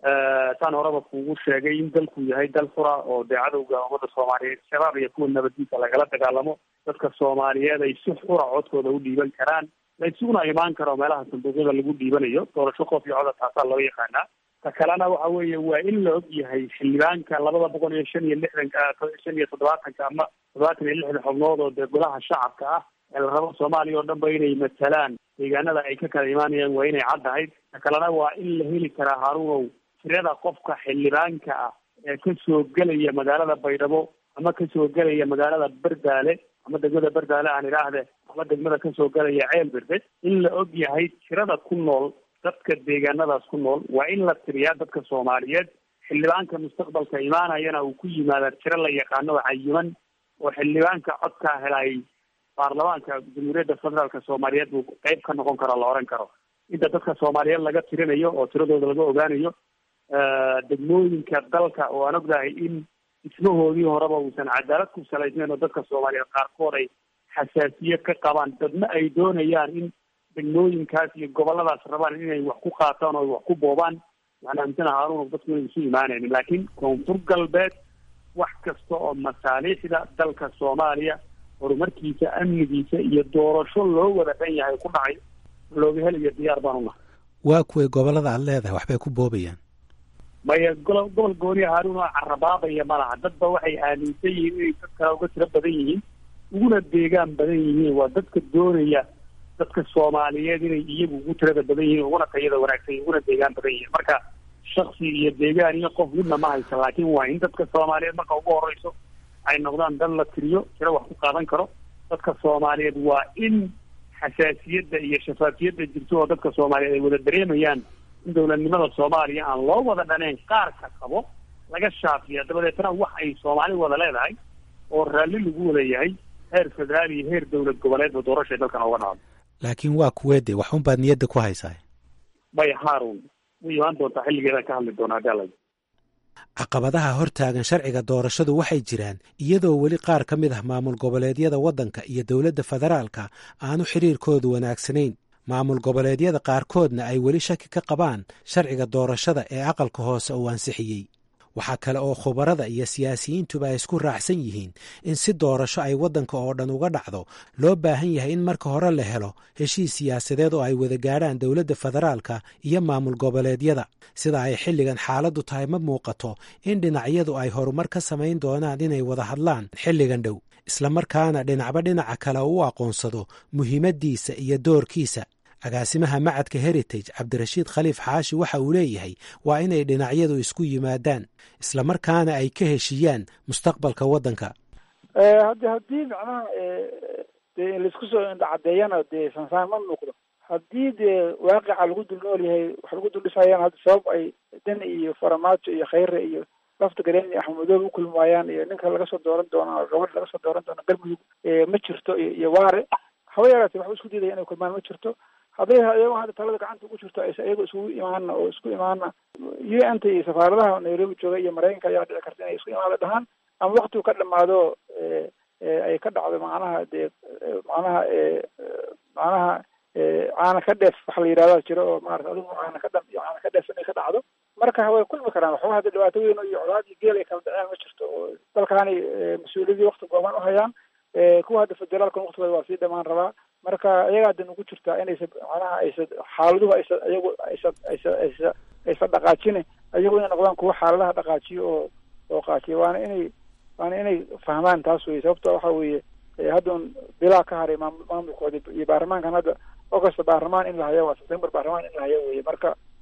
taan horeba kuugu sheegay in dalku yahay dal fura oo dee cadowga ummada soomaaliyeed shabaab iyo kuwa nabadiisa lagala dagaalamo dadka soomaaliyeed ay si xura codkooda u dhiiban karaan la isuguna imaan karo meelaha sanduuqyada lagu dhiibanayo doorasho qof iyo coda taasaa loo yaqaanaa ta kalena waxa weeye waa in la og yahay xildhibaanka labada boqol iyo shan iyo lixdanka shan iyo toddobaatanka ama toddobaatan iyo lixdan xubnood oo dee golaha shacabka ah ee la rabo soomaaliya oo dhan ba inay matalaan deegaanada ay ka kala imaanayaan waa inay caddahay ta kalena waa in la heli karaa haruunow tirada qofka xildhibaanka ah ee kasoo gelaya magaalada baydhabo ama kasoo gelaya magaalada berdaale ama degmada berdaale aan idhaahde ama degmada kasoo gelaya ceel berde in la og yahay tirada ku nool dadka deegaanadaas ku nool waa in la tiriyaa dadka soomaaliyeed xildhibaanka mustaqbalka imaanayana uu ku yimaada tiro la yaqaano oo cayiman oo xildhibaanka codkaa helay baarlamaanka jamhuuriyadda federaalka soomaaliyeed buu qeyb ka noqon karo la oran karo inta dadka soomaaliyeed laga tirinayo oo tiradooda laga ogaanayo degmooyinka dalka oo aan ognahay in dhismahoodii horeba uusan cadaalad ku salaysnayn oo dadka soomaaliyeed qaarkood ay xasaasiye ka qabaan dadna ay doonayaan in degmooyinkaas iyo goboladaas rabaan inay wax ku qaataan oo wax ku boobaan waxaan aaminsana haarun dadku inay isu imaanaynin laakiin koonfur galbeed wax kasta oo masaaliixda dalka soomaaliya horumarkiisa amnigiisa iyo doorasho loo wada dhan yahay ku dhacay looga helayo diyaar baan unahay waa kuway gobolada aad leedahay waxbay ku boobayaan maya golo gobol gooniya haarun oo carabaabaya ma laha dadba waxay aaminsan yihiin inay dad kale uga tiro badan yihiin uguna deegaan badan yihiin waa dadka doonaya dadka soomaaliyeed inay iyagu ugu tirada badan yihiin uguna tayada wanaagsan uguna deegaan badan yihiin marka shaksi iyo deegaan iyo qof midna ma haysa laakiin waa in dadka soomaaliyeed marka ugu horeyso ay noqdaan dad la tiriyo tiro wax ku qaadan karo dadka soomaaliyeed waa in xasaasiyadda iyo shafaafiyadda jirto oo dadka soomaaliyeed ay wada dareemayaan in dowladnimada soomaaliya aan loo wada dhaneyn qaarka qabo laga shaafiya dabadeetna wax ay soomaali wada leedahay oo raalli lagu wada yahay heer federaal iyo heer dowlad goboleed oo doorashay dalkan oga dhacdo laakiin waa kuweede waxun baad niyadda ku haysaa bay haarun way imaan doontaa xilligeedaan ka hadli doonaa hadii alla caqabadaha hortaagan sharciga doorashadu waxay jiraan iyadoo weli qaar ka mid ah maamul goboleedyada waddanka iyo dowladda federaalka aanu xiriirkoodu wanaagsanayn maamul goboleedyada qaarkoodna ay weli shaki ka qabaan sharciga doorashada ee aqalka hoose uu ansixiyey waxaa kale oo khubarada iyo siyaasiyiintuba ay isku raacsan yihiin in si doorasho ay waddanka oo dhan uga dhacdo loo baahan yahay in marka hore la helo heshiis siyaasadeed oo ay wada gaadhaan dowladda federaalka iyo maamul goboleedyada sida ay xilligan xaaladdu tahay ma muuqato in dhinacyadu ay horumar ka samayn doonaan inay wada hadlaan xilligan dhow islamarkaana dhinacba dhinaca kale u aqoonsado muhiimaddiisa iyo doorkiisa agaasimaha macadka heritage cabdirashiid khaliif xaashi waxa uu leeyahay waa inay dhinacyadu isku yimaadaan islamarkaana ay ka heshiiyaan mustaqbalka waddanka haddi haddii macnaha dee laisku soo indhacadeeyana dee sansaan ma muuqdo haddii dee waaqica lagu dul nool yahay wax lagu dul dhisayaan hadda sabab ay dan iyo faramaajo iyo khayre iyo lafta gareen iyo axmedoobe ukulmi waayaan iyo ninka laga soo dooran doono gabadh laga soo dooran doono galmudug ma jirto iyo waare haba yaraatee waxba isku diidaya inay kulmaan ma jirto hadday iyago hadda talada gacanta ugu jirto aysa iyago isugu imaana oo isku imaana u n ta iyo safaaradaha nairobi jooga iyo maraykanka ayaa dhici karta inay isku imaada dhahaan ama waktigu ka dhamaado ay ka dhacdo macnaha dee macnaha macnaha caana ka dheef waxa la yidhahda jiro oo maarata adigu caana ka dham iyo caana ka dheef inay ka dhacdo marka way kulmi karaan waxba hadda dhibaato weyn iyo colaad iyo geel ay kala dhaceen ma jirto oo dalkaani mas-uuliyadii wakti gooban uhayaan kuwa hadda federaalkan waktigooda waa sii dhamaan rabaa marka iyagaa dan ugu jirtaa inaysa macnaha aysa xaaladuhu aysa iyagu aysa aysa aysa aysa dhaqaajine iyagu inay noqdaan kuwa xaaladaha dhaqaajiyo oo oo qaajiya waana inay waana inay fahmaan taas weye sababto waxa weeye hadda un bilaa ka haray maamul maamulkooda iyo baarlamaankan hadda augusta baarlamaan in la hayo waa september baarlamaan in la hayo weye marka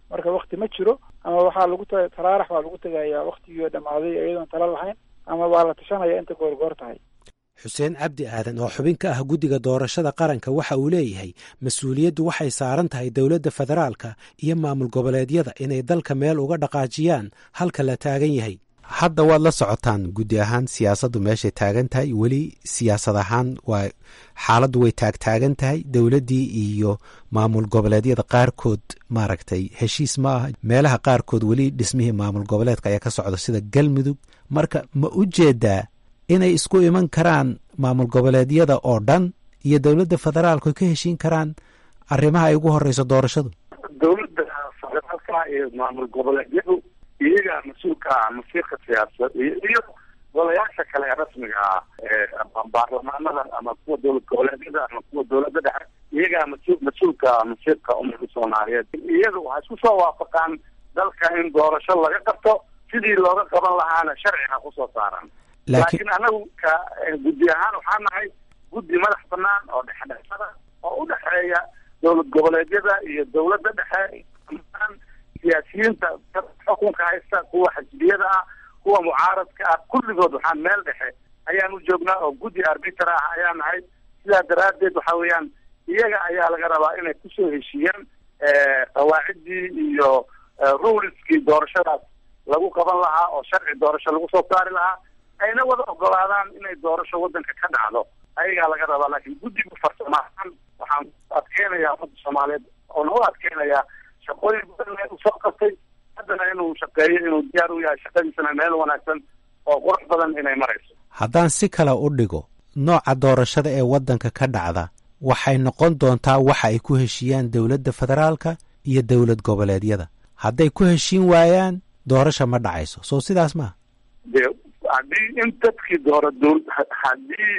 marka wakti ma jiro ama waxaa lagu ta taraarax baa lagu tegayaa waktigii dhammaaday iyadoon tala lahayn ama waa la tashanaya inta goorgoor tahay xuseen cabdi aadan oo xubin ka ah guddiga doorashada qaranka waxa uu leeyahay mas-uuliyaddu waxay saaran tahay dowladda federaalka iyo maamul goboleedyada inay dalka meel uga dhaqaajiyaan halka la taagan yahay hadda waad la socotaan guddi ahaan siyaasaddu meeshay taagan tahay weli siyaasad ahaan waa xaaladdu way taagtaagan tahay dowladdii iyo maamul goboleedyada qaarkood maaragtay heshiis ma ah meelaha qaarkood weli dhismihii maamul goboleedka ayaa ka socda sida galmudug marka ma u jeedaa inay isku iman karaan maamul goboleedyada oo dhan iyo dowladda federaalku ka heshiin karaan arrimaha ay ugu horeyso doorashadu dowladda federaalka iyo maamul goboleedyadu iyagaa mas-uulka ah masiirka siyaasad iyo iyo golayaasha kale ee rasmiga ah ee baarlamaanada ama kuwa dowlad goboleedyada ama kuwa dowladda dhexe iyagaa mas- mas-uulka masiirka ummadda soomaaliyeed iyagu waxay isku soo waafaqaan dalka in doorasho laga qabto sidii looga qaban lahaana sharciga kusoo saaran laakiin anagu ka guddi ahaan waxaa nahay guddi madax banaan oo dhexdhexada oo u dhexeeya dowlad goboleedyada iyo dowladda dhexe amaan siyaasiyiinta xukunka haysta kuwa xisbiyada ah kuwa mucaaradka ah kulligood waxaa meel dhexe ayaan u joognaa oo guddi arbiter ah ayaa nahay sidaa daraaddeed waxa weeyaan iyaga ayaa laga rabaa inay kusoo heshiiyaan qawaaciddii iyo ruleskii doorashadaas lagu qaban lahaa oo sharci doorasho lagu soo saari lahaa ayna wada ogolaadaan inay doorasho waddanka ka dhacdo ayagaa laga rabaa laakiin guddigu farsamahaan waxaan adkeynayaa ummadda soomaaliyeed oona u adkeynayaa shaqooyin badan uu soo qabtay haddana inuu shaqeeyo inuu diyaar u yahay shaqadiisana meel wanaagsan oo qurux badan inay marayso haddaan si kale u dhigo nooca doorashada ee waddanka ka dhacda waxay noqon doontaa waxa ay ku heshiiyaan dowladda federaalka iyo dowlad goboleedyada hadday ku heshiin waayaan doorasha ma dhacayso soo sidaas maaha de haddii in dadkii doora dowl haddii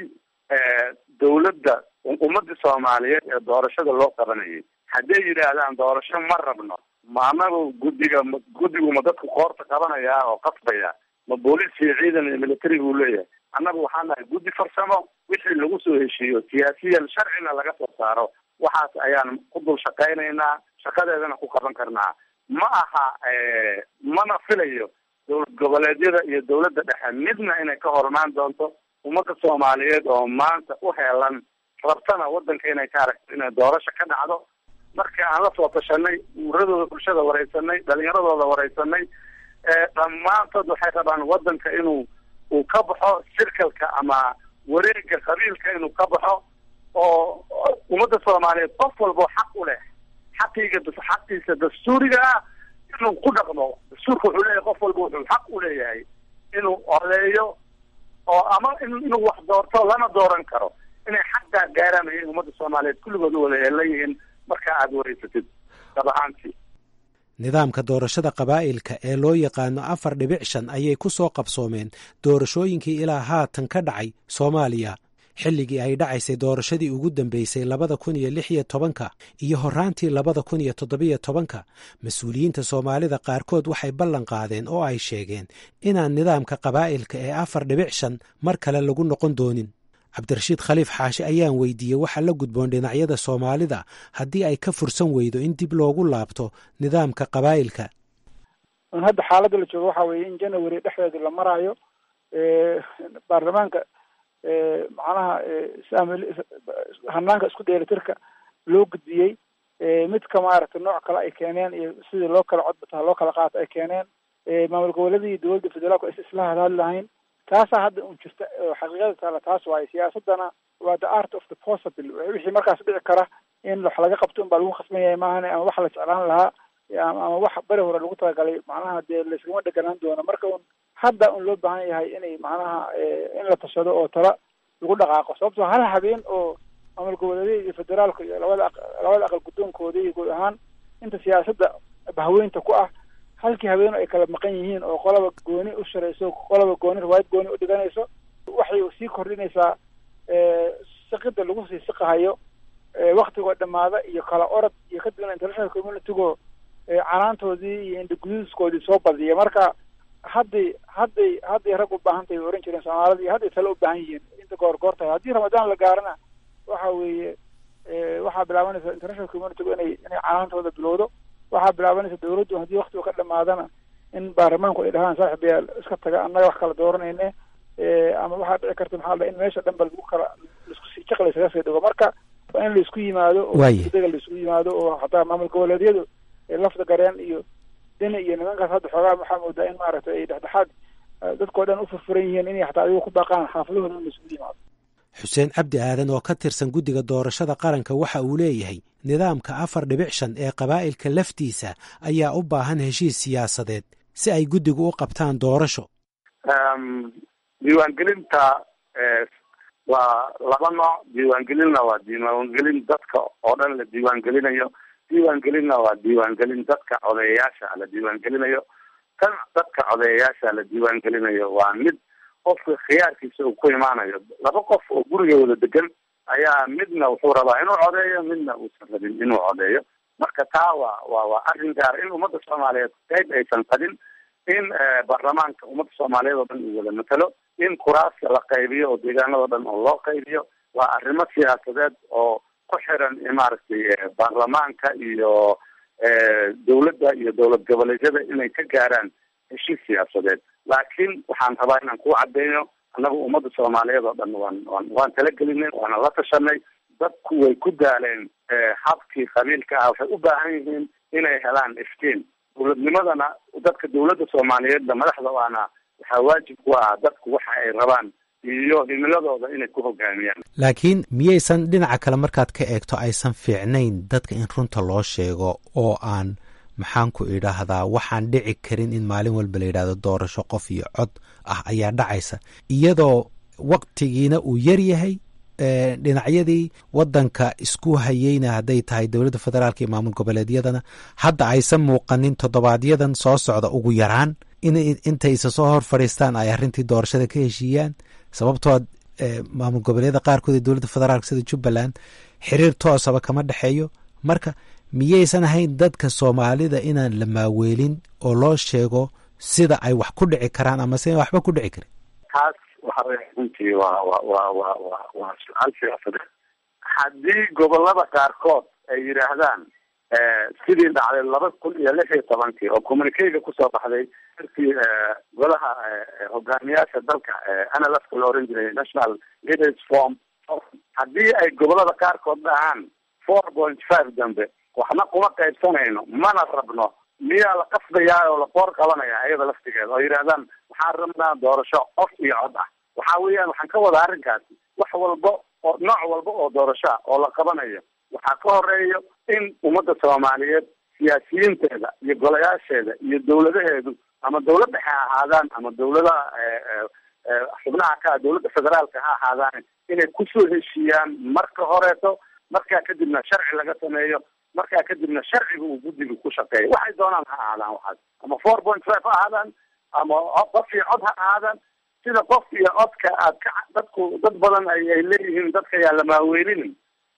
dowladda ummadda soomaaliyeed ee doorashada loo qabanayay hadday yidhaahdaan doorasho ma rabno ma anagu guddiga ma guddigu ma dadku koorta qabanayaa oo qasbaya ma booliis iyo ciidan iyo military buu leeyahay annagu waxaa nahay guddi farsamo wixii lagu soo heshiiyo siyaasiyan sharcina laga soo saaro waxaas ayaan ku dul shaqaynaynaa shaqadeedana ku qaban karnaa ma aha mana filayo dowlad goboleedyada iyo dowladda dhexe midna inay ka hormaan doonto ummadda soomaaliyeed oo maanta u heelan rabtana waddanka inay ka aragto inay doorasho ka dhacdo marka aan la soo tashanay uuradooda bulshada wareysanay dhalinyaradooda wareysanay dhammaantood waxay rabaan waddanka inuu uu ka baxo sirkalka ama wareega qabiilka inuu ka baxo oo ummadda soomaaliyeed qof walbo xaq u leh xaqiiga xaqiisa dastuuriga ah inuu ku dhaqmo dastuurka wuxuu leeyahay qof walba wuxuu xaq u leeyahay inuu odeeyo oo ama inuu wax doorto lana dooran karo inay xaqaa gaaraan ayay ummadda soomaaliyeed kulligood u wada heelan yihiin marka aada wareysatid dab ahaantii nidaamka doorashada qabaa'ilka ee loo yaqaano afar dhibic shan ayay ku soo qabsoomeen doorashooyinkii ilaa haatan ka dhacay soomaaliya xilligii ay dhacaysay doorashadii ugu dambeysay labada kun iyo lix iyo tobanka iyo horraantii labada kun iyo toddobiyo tobanka mas-uuliyiinta soomaalida qaarkood waxay ballan qaadeen oo ay sheegeen inaan nidaamka qabaa'ilka ee afar dhibic shan mar kale lagu noqon doonin cabdirashiid khaliif xaashi ayaan weydiiyey waxa la gudboon dhinacyada soomaalida haddii ay ka fursan weydo in dib loogu laabto nidaamka qabaa'ilka hadda xaaladda la joogo waxa weeye in january dhexdeeda la maraayo baarlamaanka macnaha hanaanka isku dheelitirka loo gudbiyey midka maaragtay nooc kale ay keeneen iyo sidii loo kala codbata loo kala qaato ay keeneen maamul goboleeda iyo dowladda federaalku is isla hadhadli lahayn taasaa hadda un jirta oo xaqiiqada taala taas waaye siyaasadana waa the art of the possible wixii markaas dhici kara in wax laga qabto unbaa lagu khasban yahay maahane ama wax la jeclaan lahaa ama wax beri hore lagu talagalay macnaha dee layskama dheganaan doono marka un hadda un loo baahan yahay inay macnaha in la tashado oo tala lagu dhaqaaqo sababtoo hal habeen oo maamul goboleedyada iyo federaalka iyo labada labada aqal guddoonkooda iyo guud ahaan inta siyaasadda bahweynta ku ah halkii habeen ay kala maqan yihiin oo qolaba gooni u sharayso qolaba gooni riwaayad gooni u dhiganayso waxay sii kordhinaysaa siqida lagu sii siqahayo waktigoo dhamaada iyo kala orod iyo kadibna international communitygo canaantoodii iyo indhaguduuskoodii soo badiya marka hadday hadday hadday rag u baahan tahay oran jireen soomaalida iyo hadday tale u baahan yihiin inta goor goor tahay haddii ramadaan la gaarana waxa weeye waxaa bilaabanaysa international communitygu inay inay canaantooda bilowdo waxaa bilaabanaysa dawladdu haddii waktigu ka dhamaadana in baarlamaanku ay dhahaan saaxib yaal iska taga annaga wax kala dooranayne ama waxaa dhici karta maxaa la in meesha dhan ba lagu kala laisku sii jaq laysaga sii dhigo marka waa in laisku yimaado oo dega laisku yimaado oo hataa maamul goboleedyadu lafda gareen iyo deni iyo nimankaas hadda xoogaa waxaa moodaa in maaragtay ay dhexdhexaad dadkao dhan u furfuran yihiin inay hataa adigu ku baaqaan xaafadahooda in laisugu yimaado xuseen cabdi aadan oo ka tirsan guddiga doorashada qaranka waxa uu leeyahay nidaamka afar dhibic shan ee qabaa'ilka laftiisa ayaa u baahan heshiis siyaasadeed si ay guddigu u qabtaan doorasho diiwaangelinta waa laba nooc diiwaangelinna waa diiwaangelin dadka oo dhan la diiwaangelinayo diiwaangelinna waa diiwaangelin dadka codeeyayaasha la diiwaangelinayo tan dadka codeeyayaasha la diiwaangelinayo waa mid qofka khiyaarkiisa uu ku imaanayo laba qof oo guriga wada degan ayaa midna wuxuu rabaa inuu codeeyo midna uusan rabin inuu codeeyo marka taa waa waa waa arrin gaar in ummadda soomaaliyeed qayb aysan qabin in baarlamaanka ummadda soomaaliyeed oo dhan uu wada matalo in kuraaska la qaybiyo oo deegaanado dhan oo loo qaybiyo waa arrimo siyaasadeed oo ku xiran maaragtay baarlamaanka iyo dawladda iyo dowlad goboleedyada inay ka gaaraan heshiis siyaasadeed laakiin waxaan rabaa inaan ku cadeyno annagu ummadda soomaaliyeed oo dhan waan waan waan talagelinay waana la tashanay dadku way ku daaleen habkii qabiilka ah waxay u baahan yihiin inay helaan iftiin dowladnimadana dadka dowladda soomaaliyeedna madaxda waana waxaa waajib ku ah dadku waxa ay rabaan iyo himiladooda inay ku hogaamiyaan laakiin miyaysan dhinaca kale markaad ka eegto aysan fiicnayn dadka in runta loo sheego oo aan maxaan ku idhaahdaa waxaan dhici karin in maalin walba la yidhahdo doorasho qof iyo cod ah ayaa dhacaysa iyadoo waktigiina uu yar yahay dhinacyadii wadanka isku hayeyna hadday tahay dowladda federaalka iyo maamul goboleedyadana hadda aysan muuqanin toddobaadyadan soo socda ugu yaraan in intaysa soo hor fadhiistaan ay arrintii doorashada ka heshiiyaan sababtoo maamul goboleedyada qaarkood ee dowladda federaalka sida jubbaland xiriir toosaba kama dhexeeyo marka miyaysan ahayn dadka soomaalida inaan la maaweelin oo loo sheego sida ay wax ku dhici karaan ama si waxba ku dhici karin taas waxa wey runtii waa wa wa wa wa waa su-aal siyaasadeed haddii gobolada qaarkood ay yidhaahdaan sidii dhacday laba kun iyo lix iyo tobankii oo communikeyga kusoo baxday darkii golaha hogaamiyaasha dalka nlfka la oran jiray national leaders form haddii ay gobolada qaarkood dhahaan four point five dambe waxna kuma qaybsanayno mana rabno miyaa la qasdayaa oo la qoor qabanaya iyada laftigeeda oo yidhahdaan waxaan rabnaa doorasho qof iyo cod ah waxa weeyaan waxaan ka wadaa arrinkaasi wax walba oo nooc walba oo doorasho ah oo la qabanayo waxaa ka horeeyo in ummadda soomaaliyeed siyaasiyiinteeda iyo golayaasheeda iyo dawladaheedu ama dawlad dhexe ha ahaadaan ama dawladaha xubnaha ka dawladda federaalka ha ahaadaan inay kusoo heshiiyaan marka horeeto markaa kadibna sharci laga sameeyo markaa kadibna sharciga uu guddiga ku shaqeeyo waxay doonaan ha ahaadaan waxaas ama four point five ha ahaadaan ama qof iyo cod ha ahaadaan sida qof iyo codka aad ka dadku dad badan ay ay leeyihiin dadka yaa la maaweelinin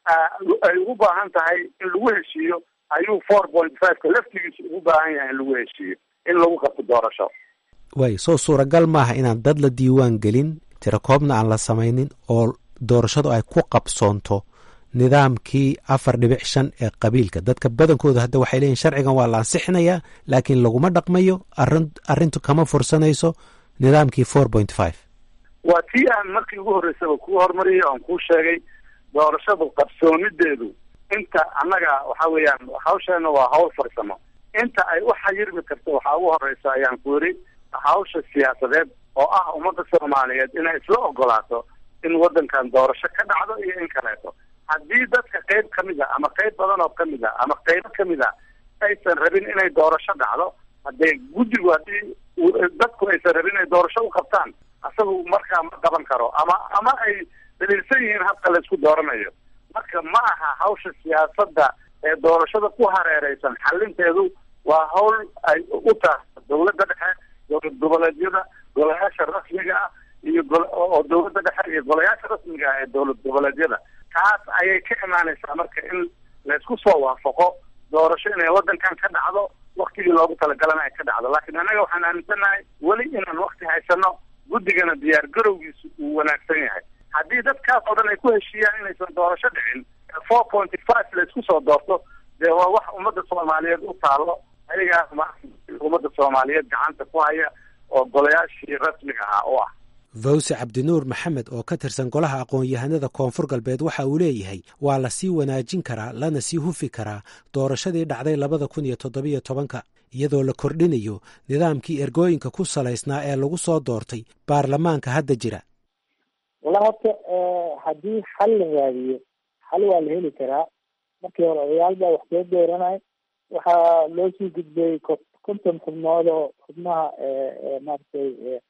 ay ugu baahan tahay in lagu heshiiyo ayuu four point fiveka laftigiisa ugu baahan yahay in lagu heshiiyo in lagu qabto doorasho way soo suuragal maaha inaan dad la diiwaan gelin tirakoobna aan la samaynin oo doorashadu ay ku qabsoonto nidaamkii afar dhibic shan ee qabiilka dadka badankooda hadda waxay leeyihin sharcigan waa la ansixinayaa laakiin laguma dhaqmayo arin arrintu kama fursanayso nidaamkii four point five waa tii aan markii ugu horreysaba kuu hormariyay oon kuu sheegay doorashadu qabsoomideedu inta annaga waxa weeyaan hawsheena waa hawl farsamo inta ay u xayirmi karto waxaa ugu horeysa ayaan ku yidhi hawsha siyaasadeed oo ah ummadda soomaaliyeed inay isla ogolaato in waddankan doorasho ka dhacdo iyo in kaleeto haddii dadka qayb ka mid a ama qayb badan oo ka mid a ama qaybo ka mid a aysan rabin inay doorasho dhacdo haddee guddigu haddii dadku aysan rabin inay doorasho u qabtaan asagu markaa ma qaban karo ama ama ay daliilsan yihiin habka laysku dooranayo marka ma aha hawsha siyaasadda ee doorashada ku hareereysan xalinteedu waa hawl ay u tahay dawladda dhexe dowlad goboleedyada golayaasha rasmiga ah iyo oo dawladda dhexe iyo golayaasha rasmiga ah ee dowlad goboleedyada taas ayay ka imaanaysaa marka in laysku soo waafaqo doorasho inay waddankan ka dhacdo waktigii loogu talagalana ay ka dhacdo laakiin annaga waxaan aaminsanahay weli inaan wakti haysano guddigana diyaar garowgiisu uu wanaagsan yahay haddii dadkaas oo dhan ay ku heshiiyaan inaysan doorasho dhicin four pointy five laysku soo doorto dee waa wax ummadda soomaaliyeed u taalo ayagaa ummadda soomaaliyeed gacanta ku haya oo golayaashii rasmiga ahaa u ah fawse cabdinuur maxamed oo ka tirsan golaha aqoon-yahanada koonfur galbeed waxa uu leeyahay waa la sii wanaajin karaa lana sii hufi karaa doorashadii dhacday labada kun iyo toddobiyo tobanka iyadoo la kordhinayo nidaamkii ergooyinka ku salaysnaa ee lagu soo doortay baarlamaanka hadda jira wallahi horta haddii xal la raadiyo xal waa la heli karaa markii hore odayaal baa wax soo dooranay waxaa loo sii gudbay konton xubnood oo xubnaha maaragtay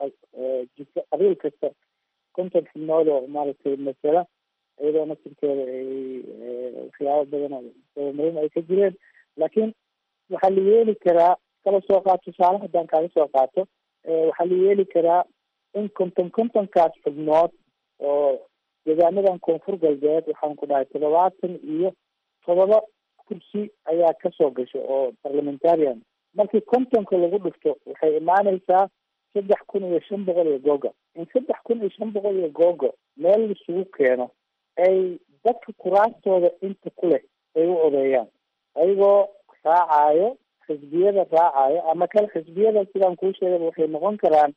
jika qabiil kasta konton xubnood oo maaragtay masala iyadoo nasirkeeda ay waxyaabo badan oo dabamarin ay ka jireen laakiin waxaa la yeeli karaa kala soo qaato tusaale haddaan kaaga soo qaato waxaa la yeeli karaa in konton kontonkaas xubnood oo deegaanadan koonfur galbeed waxaan ku dhahay toddobaatan iyo todoba kursi ayaa kasoo gasha oo parliamentarian markii kontonka lagu dhufto waxay imaaneysaa saddex kun iyo shan boqol iyo googo in saddex kun iyo shan boqol iyo googo meel laisugu keeno ay dadka kuraastooda inta ku leh ay u odeeyaan ayagoo raacayo xisbiyada raacayo ama kale xisbiyada sidaan kuu sheegaba waxay noqon karaan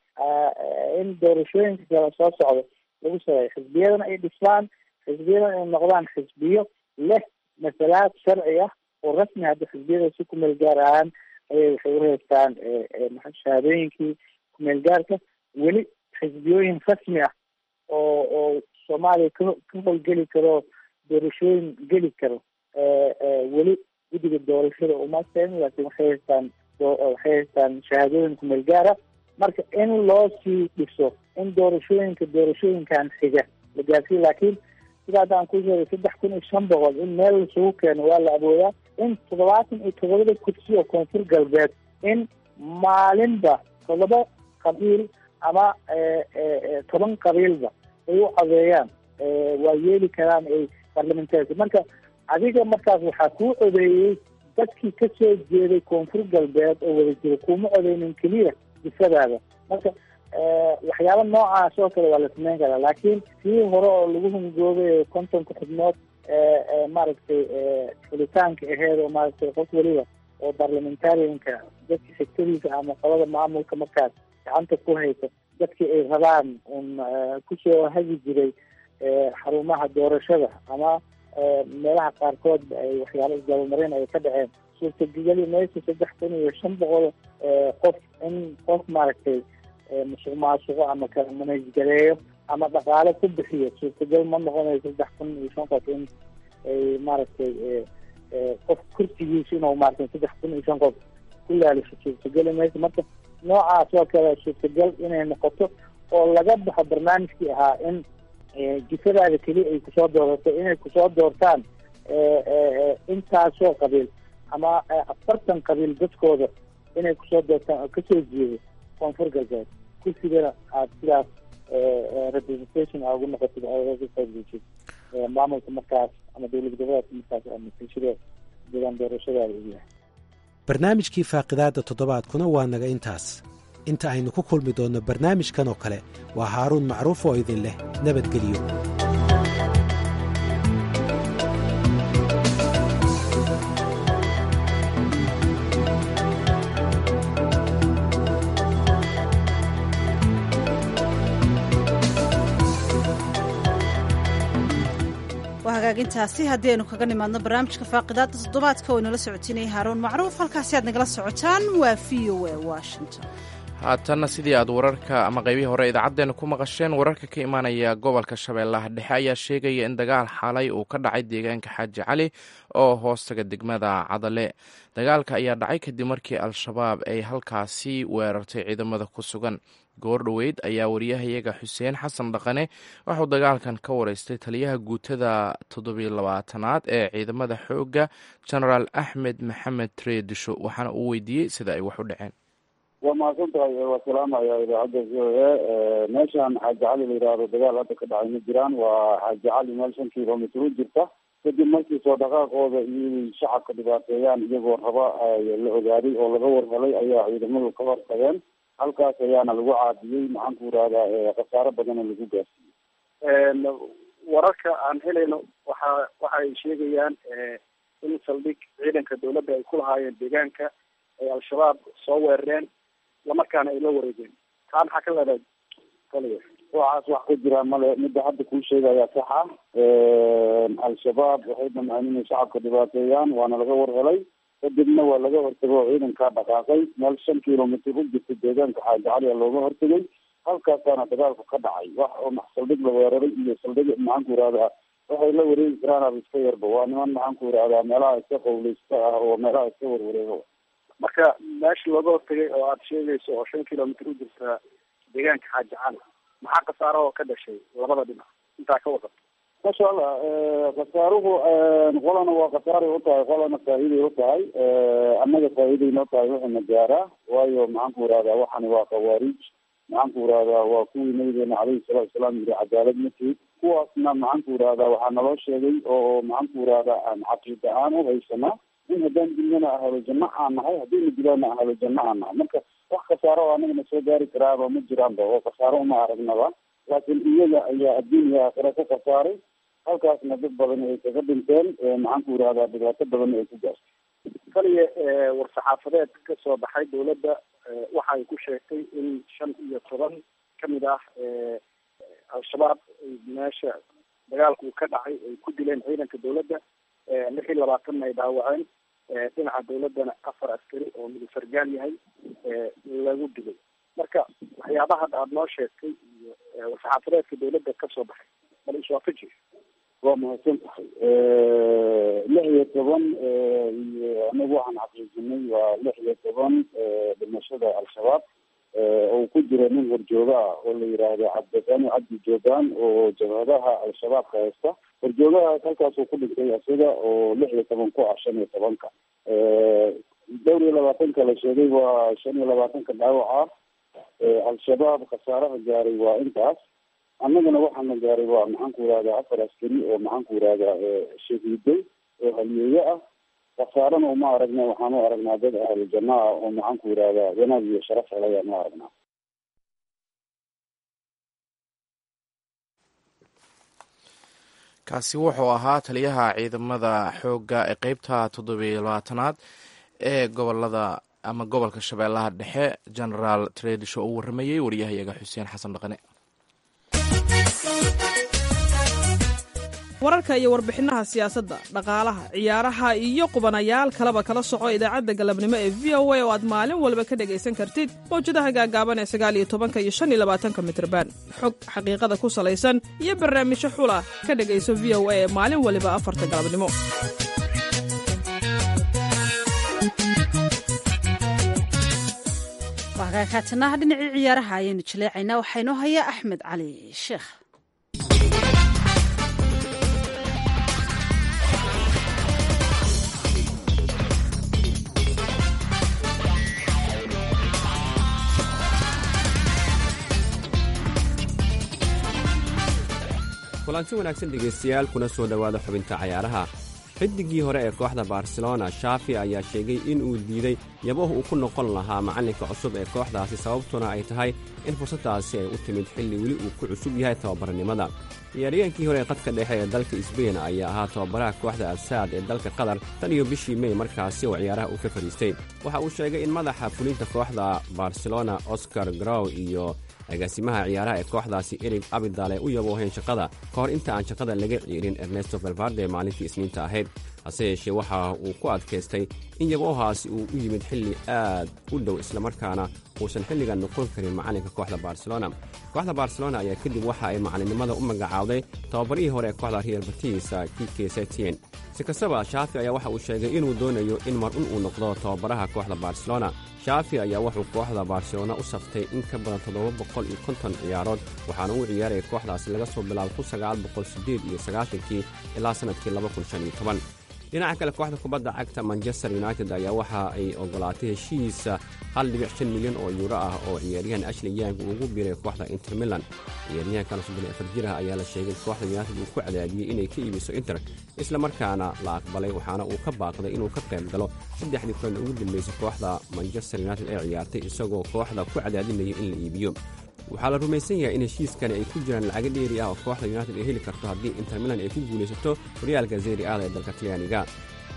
in doorashooyinka kale soo socdo lagu sameeyo xisbiyadana ay dhisaan xisbiyadana ay noqdaan xisbiyo leh masalaad sharci ah oo rasmi hadda xisbiyada si ku meel gaar ahaan ayay waxay uhaystaan shahaadooyinkii kumeel gaarka weli xisbiyooyin rasmi ah oo oo soomaaliya ka ka howlgeli karo doorashooyin geli karo weli guddiga doorashada uma sen laakiin waxay haystaan waxay haystaan shahaadooyin kumeel gaara marka in loo sii dhiso in doorashooyinka doorashooyinkan xiga la gaarsiiyo laakiin sida hadda aan ku sheegay saddex kun iyo shan boqol in meel lasugu keeno waa la awoodaa in toddobaatan iyo toddobada kursi oo koonfur galbeed in maalinba toddoba qabiil ama toban qabiilba ay u codeeyaan waa yeeli karaan ay parliamentarka marka adiga markaas waxaa kuu codeeyey dadkii kasoo jeeday koonfur galbeed oo wada jira kuma codeynin keliya disadaada marka waxyaaba noocaas oo kale waa la sameyn karaa laakiin sii hore oo lagu hungoobay kontonka xubnood maaragtay xulitaanka aheed oo maaragtay qof weliba oo parliamentarianka dadka xigtadiisa ama qolada maamulka markaas gacanta ku haysa dadkii ay rabaan un kusoo hagi jiray xarumaha doorashada ama meelaha qaarkoodba ay waxyaalo isdabamarin ay ka dhaceen suurtageli maysa saddex kun iyo shan boqol qof in qof maaragtay musuq maasuqo ama kala manajgareeyo ama dhaqaale ku bixiyo suurtagal ma noqonayo saddex kun iyo shan qof in ay maaragtay qof kursigiisa inuu maaragtay saddex kun iyo shan qof ku laalisho suurtageli maysa marka noocaas oo kale suurtagal inay noqoto oo laga baxo barnaamijkii ahaa in jifadaada keliya ay kusoo doorato inay kusoo doortaan intaasoo qabiil ama afartan qabiil dadkooda inay kusoo doortaan oo kasoo jeedo koonfur galbeed kursigana aad sidaas representation aa ugu noqotid oga qaybgeshid maamulka markaas ama dowlad goboleedka markaas ama bulshada deegaan doorashadaada u yahay barnaamijkii faaqidaadda toddobaadkuna waa naga intaas inta aynu ku kulmi doonno barnaamijkan oo kale waa haaruun macruuf oo idin leh nabadgelyo waa hagaagintaasi haddii aynu kaga nimaadno barnaamijka faaqidaadda toddobaadka oo inala socotinaya haaruun macruuf halkaasi aad nagala socotaan waa v o a washington haatanna sidii aad wararka ama qaybihii hore idaacaddeena ku maqasheen wararka ka imaanaya gobolka shabeellaha dhexe ayaa sheegaya in dagaal xalay uu ka dhacay deegaanka xaaji cali oo hoostaga degmada cadale dagaalka ayaa dhacay kadib markii al-shabaab ay halkaasi weerartay ciidamada ku sugan goordhoweyd ayaa wariyahayaga xuseen xasan dhaqane waxuu dagaalkan ka wareystay taliyaha guutada toddobiyo labaatanaad ee ciidamada xoogga genaraal axmed maxamed treedisho waxaana uu weydiiyey sida ay wax u dhaceen waa mahadsan tahay waa salaamaya idaacadda v o a meeshaan xaaji cali la yidhaahdo dagaal hadda ka dhacay ma jiraan waa xaaji cali meel shan kilomitr u jirta kadib markii soo dhaqaaqooda iyo shacabka dhibaateeyaan iyagoo raba la ogaaday oo laga warhelay ayaa ciidamadu ka hortageen halkaas ayaana lagu caadiyey maxaan ku irahdaa khasaaro badana lagu gaarsiiyey wararka aan helayno waxa waxa ay sheegayaan in saldhig ciidanka dawladda ay ku lahaayeen deegaanka ay al-shabaab soo weerareen islamarkaana ay la wareegeen taa maxaa ka leedahay taliya waxaas wax ka jira male midda hadda kuu sheegayaa saxa al-shabaab waxay damceen inay shacabka dhibaateeyaan waana laga warhelay kadibna waa laga hortagay oo ciidankaa dhaqaaqay meel shan kilomitr u jirta deegaanka xaaji cali a looga hortegay halkaasaana dagaalku ka dhacay wax oo saldhig la weeraray iyo saldhig maxaan ku yihahdaa waxay la wareegi karaan aba iska yarba waa niman maxaan ku yihahdaa meelaha iska qawleysta ah oo meelaha iska warwareego marka meesha looga hortegay oo aada sheegayso oo shan kilomitr u jirta deegaanka xaaji cali maxaa khasaaro oo ka dhashay labada dhinac intaa ka wadato masha allah khasaaruhu qolana waa khasaaray utahay qolana faa'iiday utahay annaga faa'iiday noo tahay waxayna gaaraa waayo maxaan ku yihahdaa waxani waa khawaarij maxaan ku yihahdaa waa kuwii nabigeena calayhi salatu wasalaam yiri cadaalad ma tihid kuwaasna maxaan ku yihahdaa waxaa naloo sheegay oo maxaan ku yihahdaa aan caqiida aan u haysanaa in haddaan dilnana ahalo janno aan nahay haddayna dilaana ahalo janno aan nahay marka wax khasaaro oo anagana soo gaari karaaba ma jiraanba oo khasaaro uma aragnaba laakiin iyaga ayaa adduun iyo aakhira ku khasaaray halkaasna dad badan ay kaga dhinteen maxaan ku yihahdaa dhibaato badan ay ku gaartay kaliya war-saxaafadeed ka soo baxay dawladda waxa ay ku sheegtay in shan iyo toban kamid ah al-shabaab meesha dagaalku ka dhacay ay ku dileen ciidanka dawladda lix iyo labaatanna ay dhaawaceen dhinaca dawladdana afar askari oo midu sargaal yahay lagu dilay marka waxyaabaha hadda aada noo sheegtay iyo war-saxaafadeedka dawladda kasoo baxay bal iswaafaji waa mahadsan tahay lix iyo toban iyo anagu waxaan xaqiijinay waa lix iyo toban dhimashada al-shabaab oo ku jira nin horjooga ah oo la yiraahdo cabdisani cabdi joogaan oo jabhadaha al-shabaabka haysta horjoogahaas halkaasuu ku dhintay isaga oo lix iyo toban ku ah shan iyo tobanka dhowr iyo labaatanka la sheegay waa shan iyo labaatanka dhaawac ah al-shabaab khasaaraha gaaray waa intaas annagana waxaana gaaray waa maxaan ku yihahdaa afar askari oo maxaan ku yihahdaa shahiiday oo haliyeeye ah khasaarana uma aragna waxaan u aragnaa dad ahlu janna ah oo maxaan ku yihahdaa wanaag iyo sharaf helayaan u aragnaa kaasi wuxuu ahaa taliyaha ciidamada xoogga ee qeybta toddobiyo labaatanaad ee gobolada ama gobolka shabeellaha dhexe genaraal tredisho uu waramayey wariyahayaga xuseen xasan dhaqane wararka iyo warbixinaha siyaasadda dhaqaalaha ciyaaraha iyo qubanayaal kaleba kala soco idaacadda galabnimo ee v o a oo aad maalin walba ka dhegaysan kartid mawjadaha gaagaaban ee sagaal iyo tobanka iyo shan iyo labaatanka mitrban xog xaqiiqada ku salaysan iyo barnaamijyo xula ka dhegayso v o a ee maalin waliba afarta galabnimo waagaakaatanaha dhinacii ciyaaraha ayaynu jaleecaynaa waxaa inoo hayaa axmed cali sheekh kulanti wanaagsan dhegaystayaal kuna soo dhowaada xubinta cayaaraha xidigii hore ee kooxda barcelona shafi ayaa sheegay in uu diiday yabahu uu ku noqon lahaa macallinka cusub ee kooxdaasi sababtuna ay tahay in fursaddaasi ay u timid xilli weli uu ku cusub yahay tababarnimada ciyaaryahankii hore ee qadka dhexe ee dalka sbein ayaa ahaa tababaraha kooxda alsaad ee dalka qatar tan iyo bishii mey markaasi oo ciyaaraha uu ka fadhiistay waxa uu sheegay in madaxa fulinta kooxda barcelona oscar grow iyo agaasimaha ciyaaraha ee kooxdaasi erig abidal ay u yabooheen shaqada ka hor inta aan shaqada laga ciirin ernesto valvarde maalintii isniinta ahayd hase yeeshee waxa uu ku adkaystay in yaboohaasi uu u yimid xilli aad u dhow islamarkaana uusan xilligan noqon karin macallinka kooxda barcelona kooxda barcelona ayaa kadib waxa ay macallinnimada u magacaawday tababarihii hore ee kooxda real batisa kike setien si kastaba shaafi ayaa waxa uu sheegay inuu doonayo in mar un uu noqdo tababaraha kooxda barcelona shaafi ayaa wuxuu kooxda barcelona u saftay in ka badan toddoba boqol iyo konton ciyaarood waxaana uu ciyaaraya kooxdaasi laga soo bilaabo kun sagaal boqol siddeed iyo sagaashankii ilaa sannadkii laba kun shan iyo toban dhinaca kale kooxda kubadda cagta manchester united ayaa waxa ay ogolaatay heshiisa hal dhibic shan milyan oo yuuro ah oo ciyaaryahan ashley yang uu ugu biiray kooxda inter milan ciyaaryahankan soddon afar jir ah ayaa la sheegay kooxda united uu ku cadaadiyey inay ka iibiso inter isla markaana la aqbalay waxaana uu ka baaqday inuu ka qayb galo saddexdii kulan ugu dambeysay kooxda manchester united ee ciyaartay isagoo kooxda ku cadaadinaya in la iibiyo waxaa la rumaysan yahay in heshiiskani ay ku jiraan lacago dheeri ah oo kooxda united ay heli karto haddii inter milan ay ku guulaysato horyaalka zeri aada ee dalka talyaaniga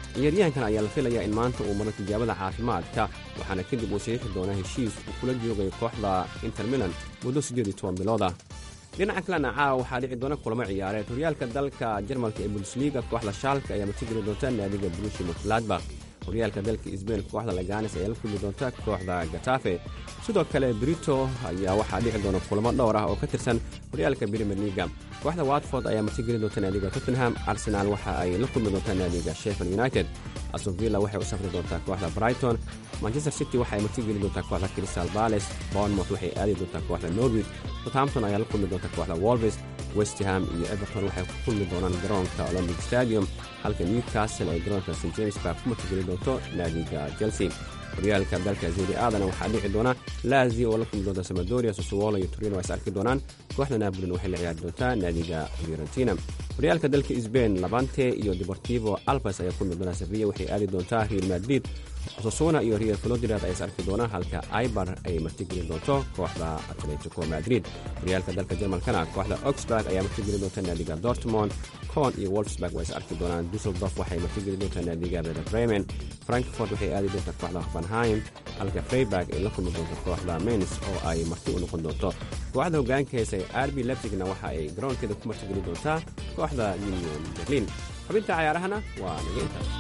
ciyaaryahankan ayaa la filayaa in maanta uu maro tijaabada caafimaadka waxaana kadib uu saxiixi doonaa heshiis uu kula joogay kooxda inter milan muddo siddeed iyo toban bilooda dhinaca kalena caawa waxaa dhici doona kulamo ciyaareed horyaalka dalka jarmalka ee bundesliga kooxda shaalka ayaa martigeli doonta naadiga brushi mutladbakh horyaalka dalka sbain kooxda laganes ayaa la kulmi doonta kooxda gatafe sidoo kale brito ayaa waxaa dhici doona kulamo dhowr ah oo ka tirsan horyaalka brimer liga kooxda watford ayaa martigeli doonta naadiga tottenham arsenal waxa ay la kulmi doontaa naadiga sheffield united astonvilla waxay u safri doontaa kooxda brighton manchester city waxaay martigeli doontaa kooxda crystal bales bournemouth waxay aadi doontaa kooxda norwich southampton ayaa la kulmi doonta kooxda wolves westham iyo everton waxay ku kulmi doonaan garoonka olombic stadium halka newcastle ay garoonka st james park ku martigeli doonto naadiga chelsea horyaalka dalka zeri aadana waxaa dhici doona lazi oo la kulmi doonta samadoria sosuwolo iyo turino ay is arki doonaan kooxda napolin waxay la ciyaari doontaa naadiga fiorentina horyaalka dalka sbain labante iyo deportivo alpes ayaa kulmi doona sevilla waxay aadi doontaa real madrid osasuna iyo real flodrad ay is arki doonaan halka aibar ay martigeli doonto kooxda atletico madrid horyaalka dalka jarmalkana kooxda oxburg ayaa martigeli doonta naadiga dortmond con iyo wolfsburg waa is arki doonaan dusseldorf waxay martigeli doontaa naadiga reda bremen frankfort waxay aadi doontaa kooxda hoffenheim halka freiburg ay la kulmi doonto kooxda mens oo ay marti u noqon doonto kooxda hogaanka heesa ee arbi lebsigna waxa ay garoonkeeda ku martigeli doontaa kooxda union berlin xubinta cayaarahana waa naga intaas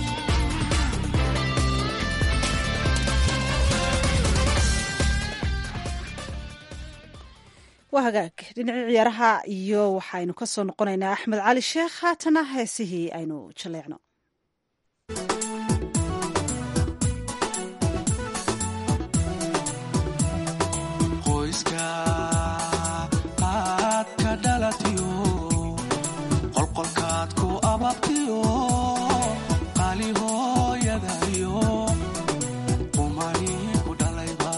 waa hagaag dhinacii ciyaaraha iyo waxaynu ka soo noqonaynaa axmed cali sheekh haatana heesihii aynu jaleecno qoyska aad ka dhalatiyo qolqolkaad ku ababtiyo qaali hooyadayo qumani ku dhalayba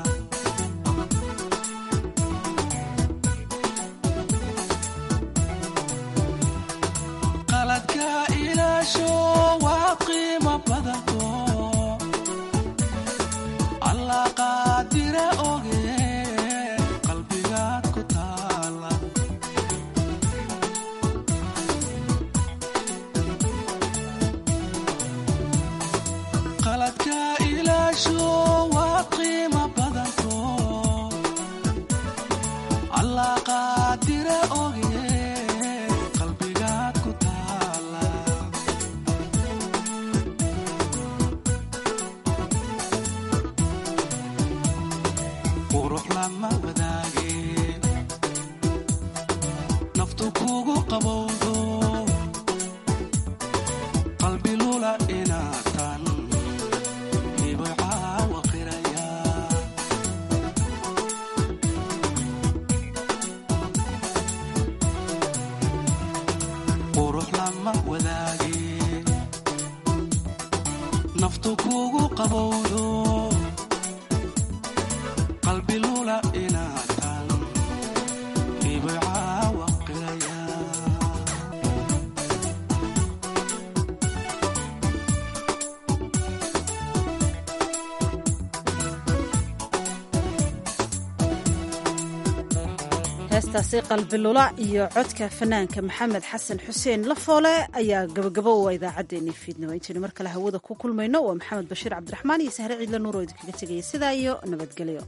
qaladka ilaasho waa qiimo badanto allah qaadire oge qalbigaad ku taala qaladka ilaasho waa qiimo badanto allah qaadire oge qalbigaad ku taala qurux lama wadaage naftu kugu qabowdo qalbi lula inaatan hibay caawa qiraya qurux lama wadaage naftu kugu qabowdo qalbi lula inaatan hibay caawa qiraya heestaasi qalbilula iyo codka fanaanka maxamed xasan xuseen lafoole ayaa gabagabo u idaacaddeenii fiidnimo intaynu mar kale hawada ku kulmayno waa maxamed bashiir cabdiraxmaan iyo sahre ciidla nuur oo idinkaga tegaya sidaa iyo nabadgelyo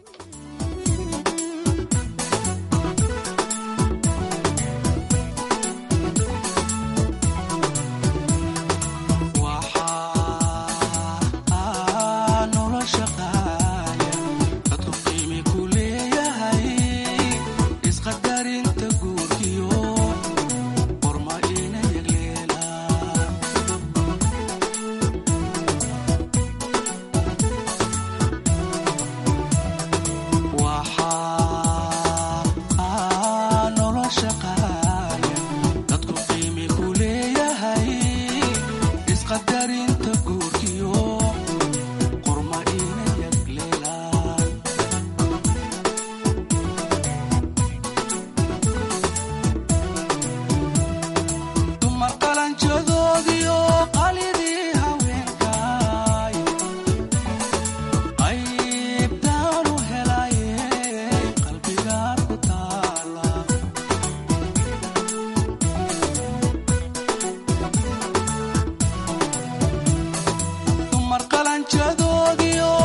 waxaa nolosha qaaya dadku qiimi ku leeyahay isqadarinta guurkiyo qorma ina yagleela doodiyo